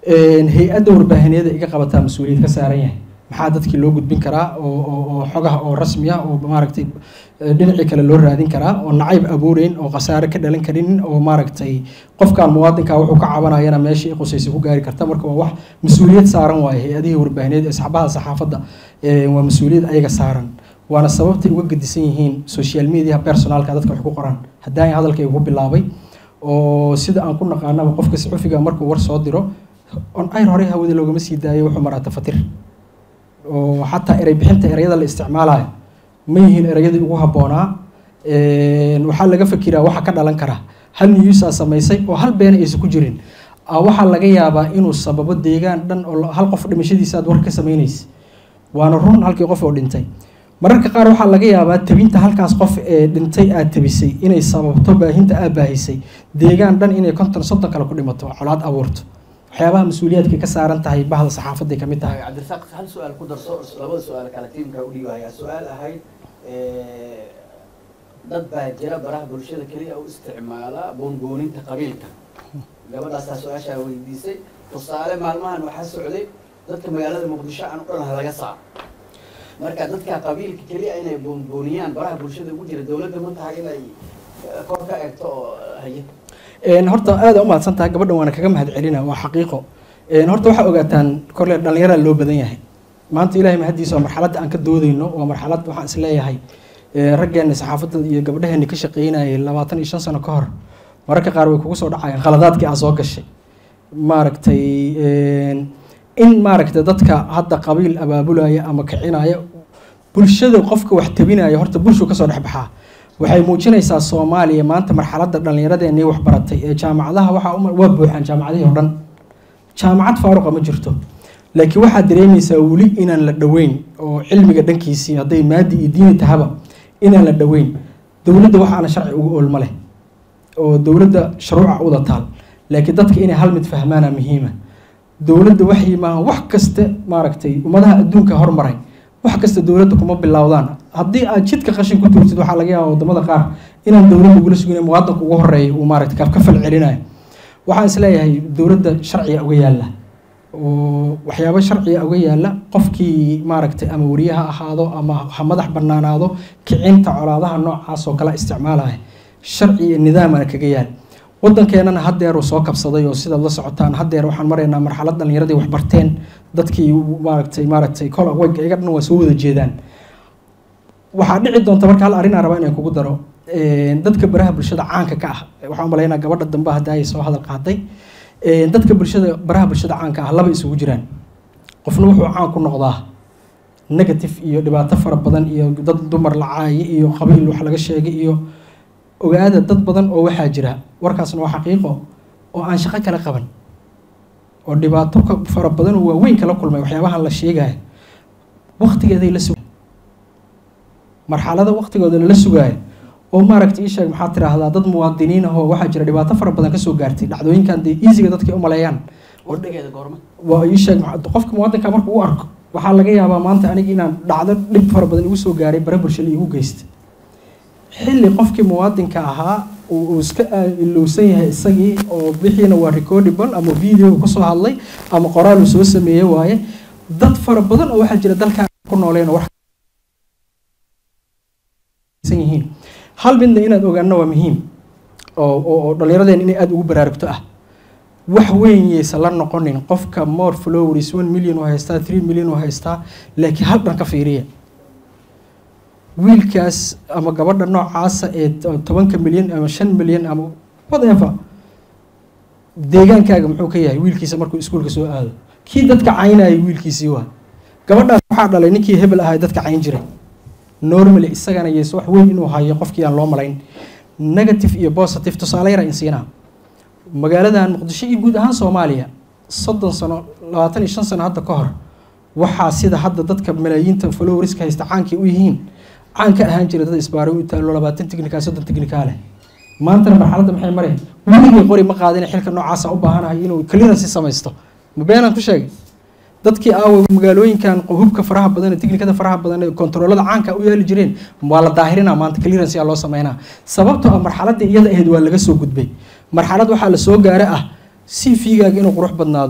hay-adda warbaahineeda iga qabataa mas-uuliyad ka saaran yahay maxaa dadkii loo gudbin karaa oo oo xogaha oo rasmi ah oo maaragtay dhinacii kale loo raadin karaa oo nacayb abuureyn oo khasaare ka dhalan karin oo maaragtay qofkan muwaadinka wuxuu ka cabanayana meeshii qusaysa ku gaari karta marka waa wax mas-uuliyad saaran waaye hay-adihii warbaahineed ee saxabaha saxaafadda waa mas-uuliyad ayaga saaran waana sababtay uga gedisan yihiin social media personalka dadka wax ku qoraan haddaan hadalkayga ku bilaabay oo sida aan ku naqaanaba qofka saxufiga markuu war soo diro on ayr horey hawada loogama sii daayay wuxuu maraa tafatir oo xataa erey bixinta ereyada la isticmaalayo ma yihiin ereyadii ugu habboonaa waxaa laga fakiraa waxa ka dhalan kara hal niyuusaa samaysay oo hal beena aysan ku jirin waxaa laga yaabaa inuu sababo deegaan dhan oo hal qof dhimashadiisa aad war ka samaynaysa waana run halkii qof oo dhintay mararka qaar waxaa laga yaabaa tabinta halkaas qof ee dhintay aad tabisay inay sababto baahinta aad baahisay deegaan dhan inay konton soddon kale ku dhimato colaad abuurto waxyaabaha mas-uuliyaadka ka saaran tahay bahda saxaafaday kamid tahay cabdirasaaq hal su-aal ku darso labada su-aal kale tiimka u dhiibaya su-aal ahayd dad baa jira baraha bulshada keliya u isticmaala boongooninta qabiilka gabadhaasaa su-aashaa weydiisay tusaale maalmahan waxaa socday dadka magaalada muqdisho aan u dhan laga saaro marka dadka qabiilka keliya inay boonbooniyaan baraha bulshada ugu jira dowladda ma tahay inay kor ka eegto oo haye horta aada u mahadsan tahay gabadhan waana kaga mahad celina waa xaqiiqo horta waxaa ogaataan korle dhallinyaraa loo badan yahay maanta ilahay mahadiisa waa marxaladda aan ka doodeyno waa marxalad waxaan is leeyahay raggeena saxaafadda iyo gabdhaheena ka shaqeynayay labaatan iyo shan sano ka hor mararka qaar way kugu soo dhacayaan khaladaadkii aa soo gashay maaragtay in maaragtay dadka hadda qabiil abaabulaya ama kicinaya bulshada qofka wax tabinaya horta bulshuu kasoo dhex baxaa waxay muujinaysaa soomaaliya maanta marxaladda dhallinyaradeenii waxbaratay ee jaamacadaha waxaa waa buuxaan jaamacadihii oo dhan jaamacad faaruqa ma jirto laakiin waxaad dareemaysaa weli inaan la dhoweyn oo cilmiga dhankiisii hadday maadi iyo diini tahaba inaan la dhoweyn dowladda waxaana sharci ugu oolma leh oo dowladda shuruuca uda taal laakiin dadka inay hal mid fahmaana muhiima dowladda waxay maaha wax kasta maaragtay ummadaha adduunka hormaray wax kasta dowladda kuma bilowdaan haddii aad jidka qashin ku tuurtid waxaa laga yaaba wadamada qaar inaan dowladda ugula sugin muwaadinka ugu horeeya uu maaragtay ka fal celinayo waxaan is leeyahay dowladda sharciga uga yaalla oo waxyaabo sharciga uga yaalla qofkii maaragtay ama wariye ha ahaado ama ha madax banaanaado kicinta colaadaha noocaas oo kala isticmaalaya sharci iyo nidaamana kaga yaal wadankeenana hadeer uu soo kabsaday oo sidaad la socotaan hadeer waxaan maraynaa marxalad dhallinyaradii wax barteen dadkii maaragtay maaragtay kol aweyga iga dhan waa soo wada jeedaan waxaa dhici doonta marka hal arrin aan rabaa inaan kugu daro dadka baraha bulshada caanka ka ah waxaan umalaynaa gabadha dambe hadda ay soo hadal qaaday dadka bulshada baraha bulshada caanka ah laba isugu jiraan qofna wuxuu caan ku noqdaa negative iyo dhibaato fara badan iyo dad dumar la caaye iyo qabiil wax laga sheegay iyo ogaada dad badan oo waxaa jira warkaasna waa xaqiiqo oo aan shaqo kala qaban oo dhibaato fara badan oo waaweyn kala kulmay waxyaabahan la sheegaya waktigeeday la sug marxalada waktigooda lala sugaayo oo maaragta ii sheeg maxaad tiraahdaa dad muwaadiniin ah oo waxaa jira dhibaato fara badan kasoo gaartay dhacdooyinkan dee easyga dadka u maleeyaan waa ii sheeg qofka muwaadinka marka u arko waxaa laga yaabaa maanta aniga inaan dhacdo dhib fara badan igu soo gaaray bare bulshada igu geystay xilli qofkii muwaadinka ahaa uu iska ilowsan yahay isagii oo bixiina waa recordable ama video kusoo hadlay ama qoraal uu soo sameeye waaye dad fara badan oo waxaa jira dalkan ku nooleen oo yihiin hal midna inaad ogaano waa muhiim oo oo dhallinyaradeen inay aada ugu baraarugto ah wax weyn yaysan la noqonin qofka more followers one million oo haystaa three million oo haystaa laakiin hal dhan ka fiiriya wiilkaas ama gabadha noocaasa ee tobanka milyan ama shan milyan ama whatever deegaankaaga muxuu ka yahay wiilkiisa markuu iskuulka soo aado kii dadka caynayay wiilkiisii waa gabadhaas waxaa dhalay ninkii hebel ahay dadka cayn jiray normally isagana yees wax weyn inuu hayo qofkii aan loo malayn negative iyo positive tusaale yara insiinaa magaaladan muqdisho iyo guud ahaan soomaaliya soddon sano labaatan iyo shan sano hadda ka hor waxaa sida hadda dadka malaayiinta followerska haysta caankii u yihiin caan ka ahaan jira dad isbaaray u taalo labaatan technical soddon technical leh maantana marxaladda maxay mareen weligay qori ma qaadin xilka noocaasa u baahanahay inuu clearance samaysto ma beenaan ku sheegay dadkii aawa magaalooyinkan hubka faraha badan ee tiknikada faraha badan ee kontaroolada caanka u yaali jireen waa la daahirinaa maanta clearance yaa loo sameynaa sababtoo ah marxaladii iyada ahayd waa laga soo gudbay marxalad waxaa la soo gaara ah c v-gaaga inuu qurux badnaado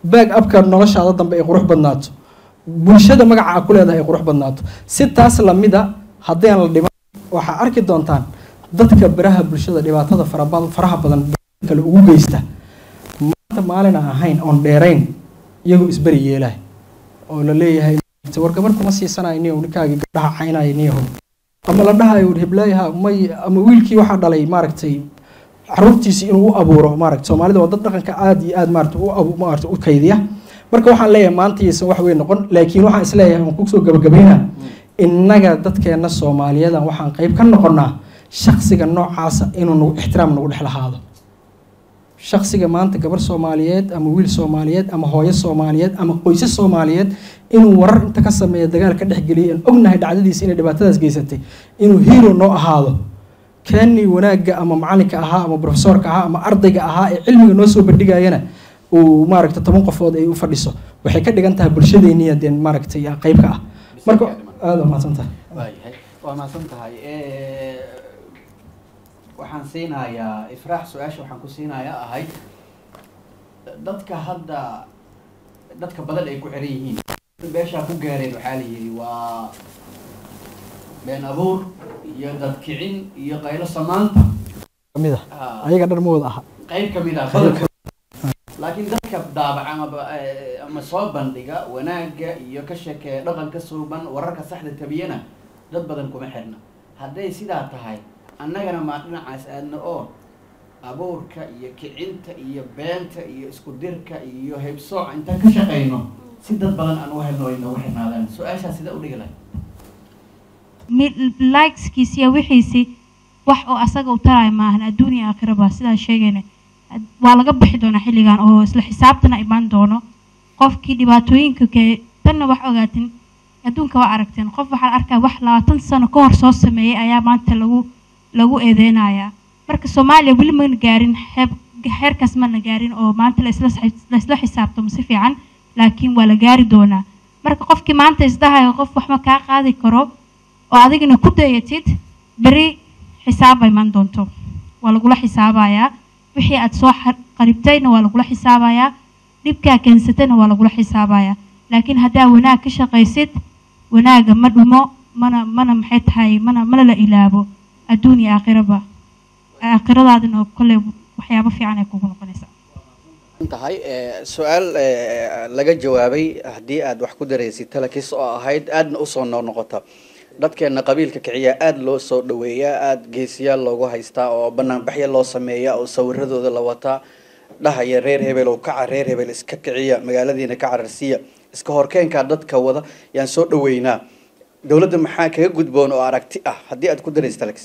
baag abka noloshaada dambe ay qurux badnaato bulshada magaca a ku leedahay ay qurux badnaato si taas lamida haddaan la dhiman waxaa arki doontaan dadka baraha bulshada dhibaatada faraba- faraha badan kale ugu geysta maanta maalin aan ahayn oon dheerayn iyagoo isberi yeelahay oo la leeyahay war gabar kuma siisanayo niyow ninkaagii gabdhaha caynayo niyahow ama la dhahayo hiblaayaha may ama wiilkii waxaa dhalay maaragtay caruurtiisi inuu u abuuro maaragta soomaalida waa dad dhaqanka aada iyo aada maarata u abu maarata u kaydiya marka waxaan leeyahay maanta iyaysan wax weyn noqon laakiin waxaan isleeyahay waan kusoo gabagabaynaa innaga dadkeena soomaaliyadan waxaan qayb ka noqonnaa shaksiga noocaasa inuu nagu ixtiraam nagu dhex lahaado shaksiga maanta gabar soomaaliyeed ama wiil soomaaliyeed ama hooyo soomaaliyeed ama qoysas soomaaliyeed inuu warar inta ka sameeya dagaal ka dhexgeliyay aan ognahay dhacdadiisa inay dhibaatadaas geysatay inuu hero noo ahaado keenii wanaagga ama macalinka ahaa ama profesorka ahaa ama ardayga ahaa ee cilmiga noo soo bandhigayana uu maaragta toban qofood ay u fadhiso waxay ka dhigan tahay bulshadeeniya dee maaragtay qayb ka ah marka aada waa mahadsan tahay waayahay waa mahadsan tahay waxaan siinayaa ifraax su-aasha waxaan ku siinayaa ahayd dadka hadda dadka badan ay ku xiran yihiin beeshaa ku gaareen waxaa la yidhi waa been abuur iyo dadkicin iyo qaylo samaanta kamid ah ayaga dhan ma wada aha qayb kamid ah badanka laakiin dadka daabaca ama ama soo bandhiga wanaagga iyo ka sheekeeya dhaqanka suuban wararka saxda tabiyana dad badan kuma xirna hadday sidaa tahay annagana maa dhinacaas aadna oo abuurka iyo kicinta iyo beenta iyo isku dirka iyo haybsooca intaan ka shaqayno si dad badan aan u helno ay noogu xirnaadaan su-aashaas sida u dhigi lahay likeskiisi iyo wixiisi wax oo asaga u taraya maahan adduun iyo aakhiraba sidaan sheegayna waa laga bixi doonaa xilligan oo isla xisaabtana imaan doono qofkii dhibaatooyinka ke tanna wax ogaatin adduunka waa aragteen qof waxaa la arkaa wax labaatan sano ka hor soo sameeyey ayaa maanta lagu lagu eedeynayaa marka soomaaliya weli mana gaarin xeeb xeerkaas mana gaarin oo maanta laisla laisla xisaabtamo si fiican laakiin waa la gaari doonaa marka qofkii maanta isdahayo qof waxma kaa qaadi karo oo adigana ku dayatid beri xisaab ay imaan doonto waa lagula xisaabayaa wixii aad soo qaribtayna waa lagula xisaabayaa dhibkaa keensatayna waa lagula xisaabayaa laakiin haddaa wanaag ka shaqaysid wanaaga ma dhumo mana mana maxay tahay mana mana la ilaabo adduun iyo aakhiraba aakhiradaadina kolley waxyaabo fiican ay kugu noqonaysaa tahay su-aal laga jawaabay haddii aad wax ku daraysid talakis oo ahayd aadna usoo noqnoqota dadkeena qabiilka kiciya aada loo soo dhaweeyaa aada geesiyaal loogu haystaa oo banaanbaxya loo sameeya oo sawiradooda la wataa dhahaya reer hebel oo kaca reer hebel iska kiciya magaaladiina ka cararsiya iska horkeenkaa dadka wada yaan soo dhaweynaa dowladda maxaa kaga gudboon oo aragti ah haddii aad ku daraysid alex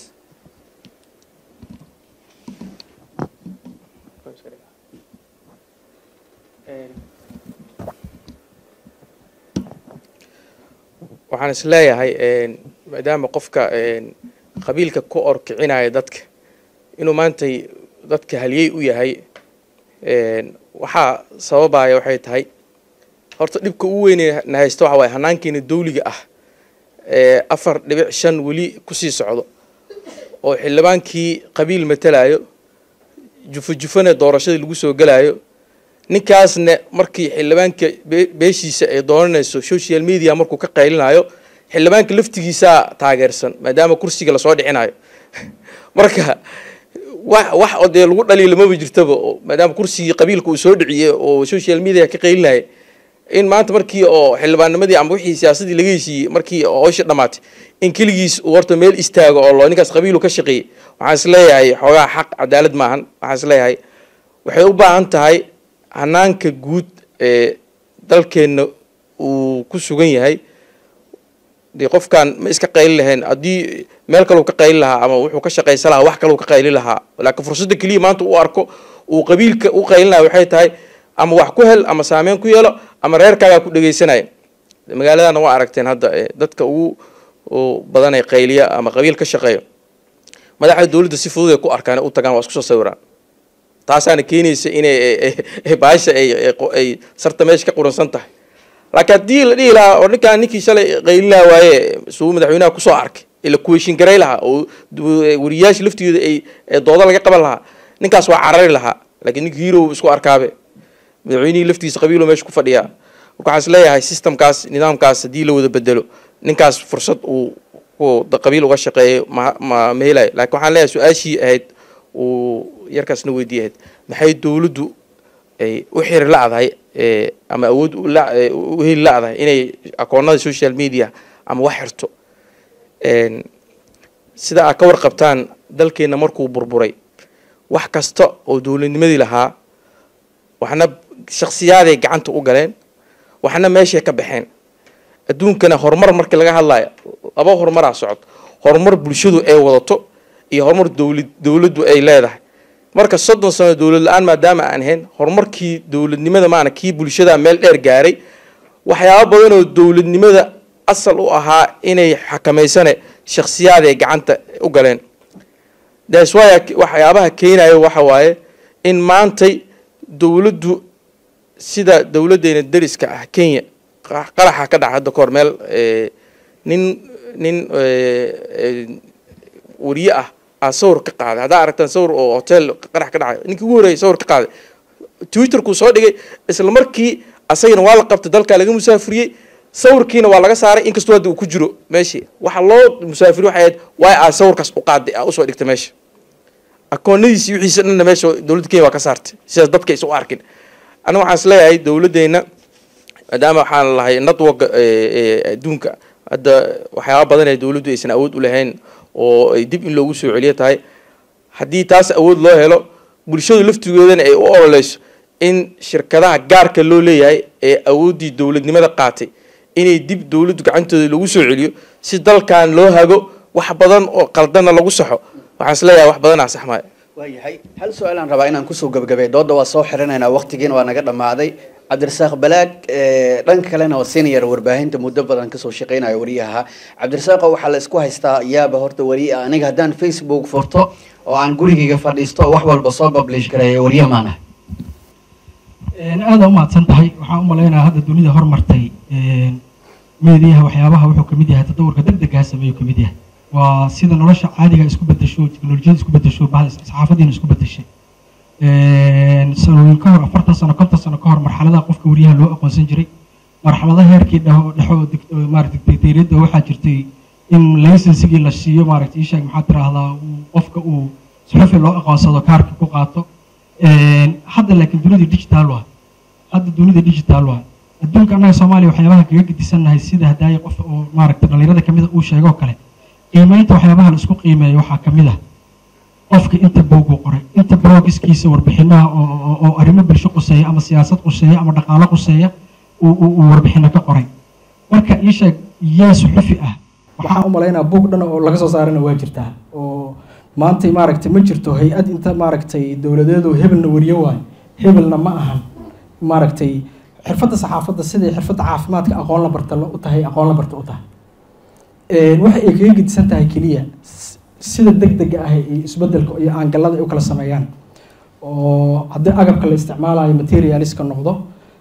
waxaan is leeyahay maadaama qofka qabiilka ku orkicinaya dadka inuu maantay dadka halyey u yahay waxaa sababaya waxay tahay horta dhibka ugu weyne na haysta waxa waaye hanaankeena dawliga ah ee afar dhibic shan weli kusii socdo oo xildhibaankii qabiil matalayo jufo jufona doorashadii lagu soo gelayo ninkaasna markii xildhibaanka beeshiisa ay doonanayso social media markuu ka qaylinayo xildhibaanka laftigiisaa taageersan maadaama kursiga lasoo dhicinayo marka wax wax oo dee lagu dhaliila maba jirtaba maadaama kursigii qabiilka uu soo dhiciyey oo social media ka qaylinaya in maanta markii oo xildhibaannimadii ama wixii siyaasadii laga heshiiyey markii howsha dhamaatay in keligiis uu horta meel istaago oo loo ninkaas qabiilu ka shaqeeyey waxaan is leeyahay xoogaa xaq cadaalad maahan waxaan is leeyahay waxay u baahan tahay hanaanka guud ee dalkeenna uu ku sugan yahay dee qofkan ma iska qayli lahayn haddii meel kaleu ka qayli lahaa ama wuxuu ka shaqaysan lahaa wax kaleu ka qayli lahaa laakiin fursadda keliya maanta uu arko uu qabiilka u qaylinaya waxay tahay ama wax ku hel ama saameyn ku yeelo ama reerkaagaa ku dhegeysanaya magaaladana waa aragteen hadda dadka ugu badan ee qayliya ama qabiil ka shaqeeyo madaxda dowladda si fudud ay ku arkaan u tagaan waa isku soo sawiraan taasaana keenaysa inay baasha ay sarta meesha ka quransan tahay laakiin haddii la dhihi lahaa oo ninkaan ninkii shalay qayli lahaa waaye suu madaxweynaha kusoo arkay ila kuweyshin garay lahaa oo wariyaasha laftigooda ay doodo laga qaban lahaa ninkaas waa carari lahaa laakiin ninka hero isku arkaabe madaxweynihii laftiisa qabiilo meesha ku fadhiyaa marka waxaan isleeyahay systemkaas nidaamkaas haddii la wada bedelo ninkaas fursad uu uu da- qabiil uga shaqeeyo ma ma ma helayo laakiin waxaan leeyahay su-aashii ahayd uu yarkaasna weydiiye ahayd maxay dowladdu ay u xiri la'dahay ee, ama awood u la- ee, u heli la'dahay inay akoonada social media ama wax xirto Een, sida aad ka warqabtaan dalkeenna markuu burburay wax kasta oo dowladnimadii lahaa waxna shaksiyaaday gacanta u galeen waxna meeshay ka baxeen adduunkana horumar markii laga hadlayo laba horumaraa socod horumar bulshadu ay wadato iyo horumar dowlad dowladdu ay leedahay marka soddon sano dowlad la-aan maadaama aan ahayn horumarkii dowladnimada maana kii bulshada meel dheer gaaray waxyaabo badan oo dowladnimada asal u ahaa inay xakamaysane shaksiyaaday gacanta u galeen that's why waxyaabaha keenayo waxa waaye in maantay dowladdu sida dowladdeena deriska ah kenya qa- qaraxa ka dhaca hadda kahor meel eh, nin nin eh, eh, wariye ah aa sawir ka qaaday haddaa aragtaan sawir oo hotel qarax ka dhacay ninkii ugu horreeyay sawir ka qaaday twitterkuu soo dhigay isla markii asagana waa la qabtay dalkaa laga musaafiriyey sawirkiina waa laga saaray inkastoo hadda uu ku jiro meeshii waxa loo musaafiri waxay ahayd waa aa sawirkaas u qaaday aa usoo dhigtay meesha akoonadiisi wixiisa dhanna meesha dowladda kenya waa ka saartay sidaas dadka aysan u arkin aniga waxaan isleeyahay dowladdeena maadaama waxaan lahay network adduunka hadda waxyaaba badan ee dowladdu aysan awood u lahayn oo ay dib in loogu soo celiyo tahay haddii taas awood loo helo bulshadu laftigoodana ay u ololeyso in shirkadaha gaarka loo leeyahay ee awooddii dowladnimada qaatay inay dib dowladdu gacantooda lagu soo celiyo si dalkan loo hago wax badan oo qaldanna lagu saxo waxaan isleeyahay wax badanaa saxmaayo waayahay hal su-aalaan rabaa inaan kusoo gabagabay dooda waa soo xirinaynaa waqtigiina waa naga dhammaaday cabdirasaaq balaag eh, dhanka kalena waa senior warbaahinta muddo badan kasoo shaqeynayo wariyaha cabdirasaaqo waxaa la isku haystaa yaaba horta wariye ah. aniga haddaan facebook furto oo aan gurigayga fadhiisto oo wax walba soo publish gareeyo wariye maana aada u mahadsan tahay waxaan u malaynayaa hadda dunida hormartay meediyaha waxyaabaha wuxuu ka mid yahay tadawurka degdega sameeyuu ka mid yahay waa sida nolosha caadiga isku bedesho teknolojiyada isku bedesho bahda saxaafadiina isku bedeshay sanooyin ka hor afartan sano konton sano ka hor marxaladaha qofka wariyaha loo aqoonsan jiray marxaladaha heerkii dheho dhexo oo dig- oo maaragtay dictatoriyadda waxaa jirtay in laysensigii la siiyo maaragtay ishaag maxaa tiraahdaa uu- qofka uu suxufi loo aqoonsado kaarka ku qaato hadda laakiin dunida digital waa hadda dunida digital waa adduunka annaga soomaaliya waxyaabaha kaga gedisannahay sida hadaaye qof oo maaragtay dhalinyarada kamid a uu sheegoo kale qiimeynta waxyaabaha la isku qiimeeyo waxaa kamid ah qofka inta boog uu qoray inta blogiskiisa warbixinaha oo oo- oo arrimo bulsho quseeya ama siyaasad quseeya ama dhaqaalo quseeya uu uu- uu warbixino ka qoray marka ii sheeg yaa suxufi ah waxaan u malaynaa buug dhan oo laga soo saarana waa jirtaa oo maanta maaragtay ma jirto hay-ad inta maaragtay dowladeedu hebelna wariyo waayo hebelna ma ahan maaragtay xirfadda saxaafadda siday xirfadda caafimaadka aqoon la barta u tahay aqoon la barta u tahay waxa ay kaga gedisan tahay keliya s- sida degdega ah iyo isbedelka iyo aangalada ay u kala sameeyaan oo haddii agabka la isticmaalayo materialiska noqdo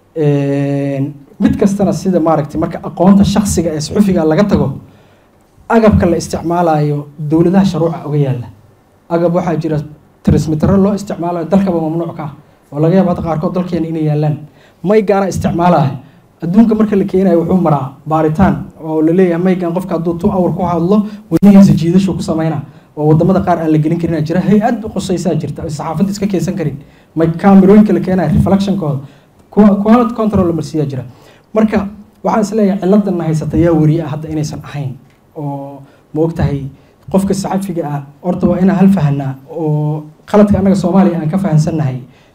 mid kastana sida maaragtay marka aqoonta shaksiga ee suxufiga laga tago agabka la isticmaalayo dowladaha sharuuca uga yaala agab waxaa jira transmitero loo isticmaalayo dalkaba mamnuuc ka ah oo laga yaabo hadda qaarkood dalkeena inay yaalaan maygaana isticmaalayo adduunka marka la keenayo wuxuu maraa baaritaan oo la leeyahay maygan qofka hadduu two hour ku hadlo wadnihiisa jiidashu ku sameynaa oo wadamada qaar aan la gelin karin jira hay-ad qusaysaa jirta oo saxaafadda iska keensan karin may kaamirooyinka la keenayo reflectionkooda kuwa quality control la marsiiyaa jira marka waxaan isleeyahay ciladanna haysata yaa wariye ah hadda inaysan ahayn oo ma ogtahay qofka saxafiga ah horta waa inaan hal fahanaa oo qaladka annaga soomaaliya aan ka fahansannahay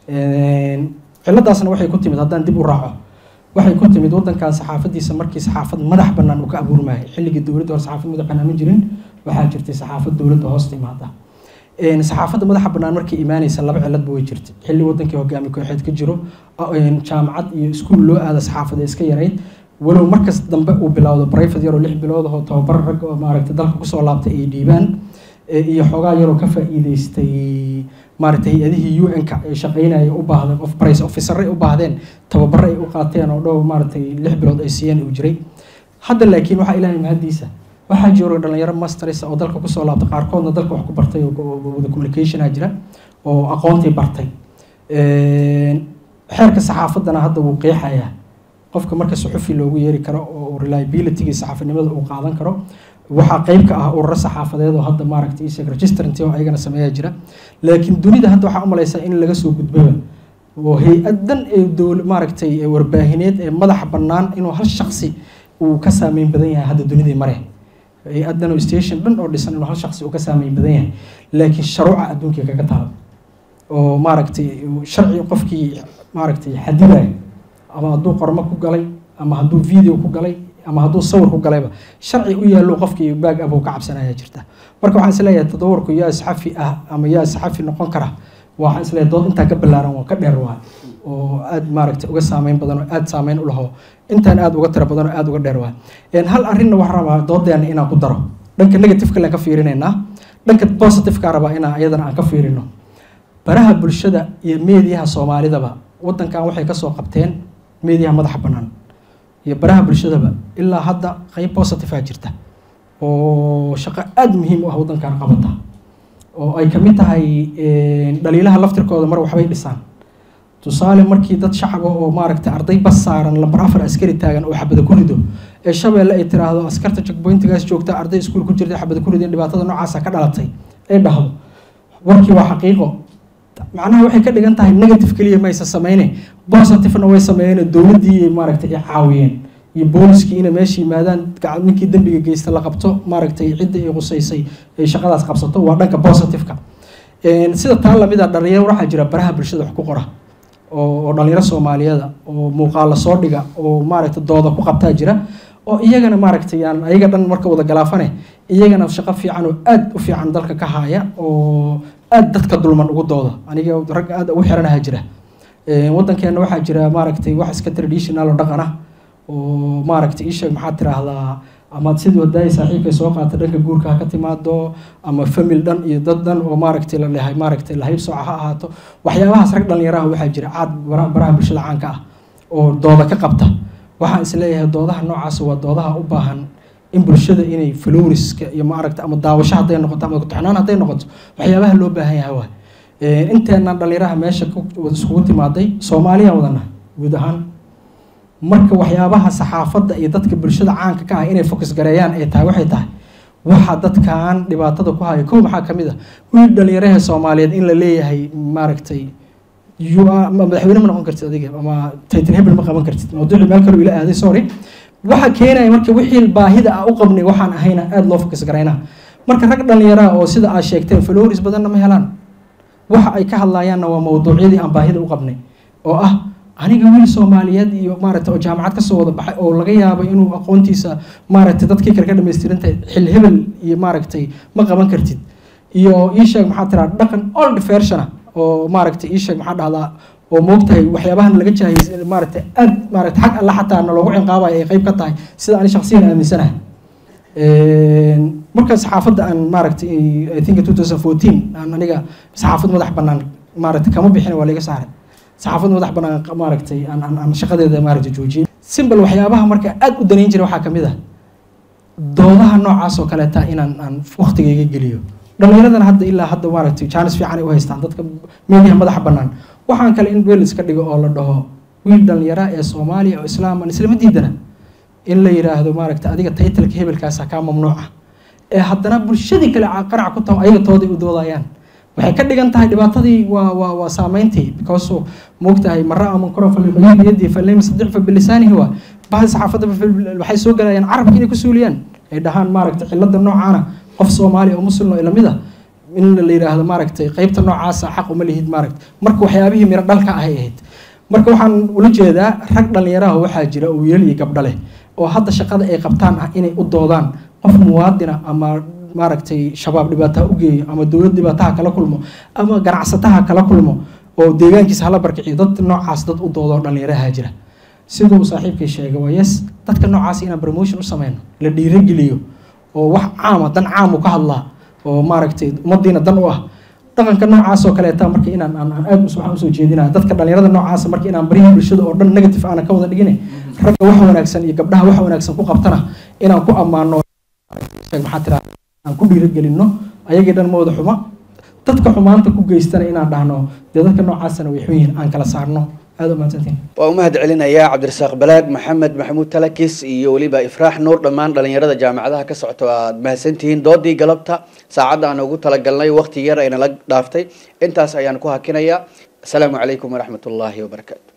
ciladaasna waxay ku timid haddaan dib u raaco waxay ku timid wadankan saxaafadiisa markii saxaafad madax bannaan uu ka abuurmayay xilligii dowladda hore saxaafad madax bannaan ma jirin waxaa jirtay saxaafad dowladda hoos timaada saxaafadda madaxa bannaan markay imaanaysa laba ciladba way jirtay xilli wadankii hogaami kooxeed ka jiro jaamacad iyo iskuul loo aada saxaafada iska yarayd walow markas dambe uu bilowdo private yaroo lix bilood oo tababar rag oo maaragtay dalka kusoo laabtay ay dhiibaan iyo xoogaa yaroo ka faa'iideystay maaragtay hay-adihii u n-ka ee shaqeynaya u baahdeen of price officeray u baahdeen tababaro ay u qaateen oo dhow maaragtay lix bilood ay siiyeen uu jiray hadda laakiin waxaa ilaahay mahadiisa waxaa jiro dhalinyaro masters oo dalka kusoo laabtay qaarkoodna dalka wax ku bartay oo wada communicationa jira oo aqoontii bartay xeerka saxaafaddana hadda wuu qeexayaa qofka marka suxufi loogu yeeri karo oo reliabilitygii saxaafinimada uu qaadan karo waxaa qeyb ka ah ururo saxaafadeed oo hadda maaragtay isag registrant oo ayagana sameeyaa jira laakiin dunida hadda waxaa u malaysaa in laga soo gudbaba oo hay-adan ee dowl maaragtay ee warbaahineed ee madaxa bannaan inuu hal shaksi uu ka saameyn badan yahay hadda dunidii mare hay-adan oo station dhan oo dhisan inuu hal shaksi uu ka saameyn badan yahay laakiin sharuuca adduunkii kaga taalo oo maaragtay sharci qofkii maaragtay xadidaya ama hadduu qormo ku galay ama hadduu video ku galay ama hadduu sawir ku galayba sharci u yaallo qofkii baag abuu ka cabsanaya jirta marka waxaan isleeyahay tadawurku yaa saxafi ah ama yaa saxafi noqon kara waxaan isleeyahay dood intaa ka ballaaran waa ka dheer waa oo aad maaragtay uga saameyn badan oo aad saameyn u laho intaan aad uga tira badan oo aad uga dheer waa hal arrinna waxaan rabaa doodeena inaan ku daro dhanka negativeka laan ka fiirinaynaa dhanka positiveka rabaa inaan iyadana aan ka fiirino baraha bulshada iyo meediyaha soomaalidaba wadankan waxay kasoo qabteen meediyaha madaxa bannaan iyo baraha bulshadaba ilaa hadda qeyb positivea jirta oo shaqo aada muhiim u ah wadankan qabata oo ay kamid tahay dhaliilaha laftirkooda mar waxbay dhisaan tusaale markii dad shacaba oo maaragtay arday bas saaran lambar afar askari taagan oo xabada ku rido ee shabeelle ay tiraahdo askarta checkpointigaas joogta arday iskuul ku jirta xabada ku rideen dhibaatada noocaasa ka dhalatay ay dhahdo warkii waa xaqiiqo macnaha waxay ka dhigan tahay negative keliya maysa sameyne positivena way sameeyeen dowladdii maaragtay ay caawiyeen iyo booliskii inay meesha yimaadaan ninkii dembiga geysta la qabto maaragtay cidda ay qusaysay ay shaqadaas qabsato waa dhanka positiveka sida taa lamida dhalinyaro waxaa jira baraha bulshada wax ku qora oo dhalinyaro soomaaliyeeda oo muuqaala soo dhiga oo maaragtay dooda ku qabtaa jira oo iyagana maaragtay aan ayaga dhan marka wada galaafane iyagana shaqo fiican oo aad u fiican dalka ka haya oo aad dadka dulman ugu dooda aniga rag aad ugu xiranaha jira wadankeena waxaa jira maaragtay wax iska traditional oo dhaqan ah oo maaragtay iisheeg maxaad tiraahdaa ama sidii wadaaya saaxiibkay soo qaata dhanka guurka ha ka timaado ama famil dhan iyo dad dhan oo maaragtay la lehay maaragtay lahayb sooca ha ahaato waxyaabahaas rag dhalinyaraha waxaa jira caad baraha bulshada caanka ah oo dooda ka qabta waxaan isleeyahay doodaha noocaas waa doodaha u baahan in bulshada inay floriska iyo maaragta ama daawasho hadday noqoto ama kutoxnaan hadday noqoto waxyaabaha loo baahan yahay waa inteenan dhalinyaraha meesha iskugu timaaday soomaaliya wadana guud ahaan marka waxyaabaha saxaafadda iyo dadka bulshada caanka ka ah inay fokus gareeyaan ay tahay waxay tahay waxa dadkan dhibaatada ku haya kow maxaa kamid ah wiil dhalinyaraha soomaaliyeed in la leeyahay maaragtay madaxweyne ma noqon kartid adiga ama title hebel ma qaban kartid mawduucii meel kale ila aaday sorry waxa keenaya marka wixii baahida ah u qabnay waxaan ahayna aada loo fokus garaynaa marka rag dhalinyaraha oo sida aad sheegteen flores badanna ma helaan waxa ay ka hadlayaanna waa mawduucyadii aan baahida u qabnay oo ah aniga wiil soomaaliyeed iyo maaragtay oo jaamacad kasoo wada baxay oo laga yaabo inuu aqoontiisa maaragtay dadkii kale ka dhamaystirantahay xil hebel iyo maaragtay ma qaban kartid iyo ii sheeg maxaa tiraa dhaqan old versiona oo maaragtay ii sheeg maxaa dhahdaa oo moogtahay waxyaabahan laga jahay maaragtay aad maaragtay xag alle xataa na loogu cinqaabayo ay qayb ka tahay sida ani shaksiyan aaminsanahay marka saxaafadda aan maaragtay i think two thousand fourteen aan aniga saxaafad madax bannaan maaragtay kama bixin waa laga saaray saxaafad madax bannaan maaragtay aan aan shaqadeeda maaragtay joojiyey simbal waxyaabaha marka aad u danayn jiray waxaa kamid ah doodaha noocaas oo kaleeta inaan aan waqtigayga geliyo dhallinyaradana hadda ilaa hadda maaragtay jaanis fiican ay u haystaan dadka meediyaha madaxa bannaan waxaan kale in weel iska dhigo oo la dhaho wiil dhallinyara ee soomaaliya oo islaam aan islama diidana in la yidhaahdo maaragtay adiga taytalka hebelkaasa kaa mamnuuca ee haddana bulshadii kale qarac ku taho ayaga tooday u doodayaan waxay ka dhigan tahay dhibaatadii waa waa waa saameyntii because moogtahay mara ama koro falbiyadii falnayma sadifa bilisaanihi waa bahdi saxaafadda waxay soo galayaan carabka inay ku suuliyaan ay dhahaan maaragtay cilada noocaana qof soomaali oo muslim oo lamid ah in la yidhaahdo maaragtay qeybta noocaasa xaq uma lihid maaragtay marka waxyaabihii miro dhalka ahay ahayd marka waxaan ula jeedaa rag dhallinyaraha waxaa jira oo wiilal iyo gabdho leh oo hadda shaqada ay qabtaan ah inay u doodaan qof muwaadina ama maaragtay shabaab dhibaataha u geeyo ama dowlad dhibaataha kala kulmo ama ganacsataha kala kulmo oo deegaankiisa hala barkiciyo dad noocaas dad u doodo dhallinyaraha jira siduu saaxiibkay sheegay waa yes dadka noocaas inaan promotion u sameyno la dhiirageliyo oo wax caama dan caamu ka hadlaa oo maaragtay ummadiina dan u ah dhaqanka noocaas oo kaleeta marka inaan aan aan aad waxaan usoo jeedinaya dadka dhalinyarada noocaasa marka inaan barihii bulshada oo dhan negative aana ka wada dhigine ragga wax wanaagsan iyo gabdhaha wax wanaagsan ku qabtana inaan ku ammaano maxaa tiraa aan ku dhiiragelino ayagii dhan ma wada xuma dadka xumaanta ku geystana inaan dhahno dee dadka noocaasana way xun yihiin aan kala saarno aada u mahadsantiin waa u mahad celinayaa cabdirasaaq balaag maxamed maxamuud talakis iyo weliba ifraax nuur dhammaan dhalinyarada jaamacadaha ka socota aad mahadsantihiin doodii galabta saacadda aan ugu talagalnay waqti yar ayna la dhaaftay intaas ayaan ku hakinayaa asalaamu calaykum waraxmat ullaahi wabarakaatu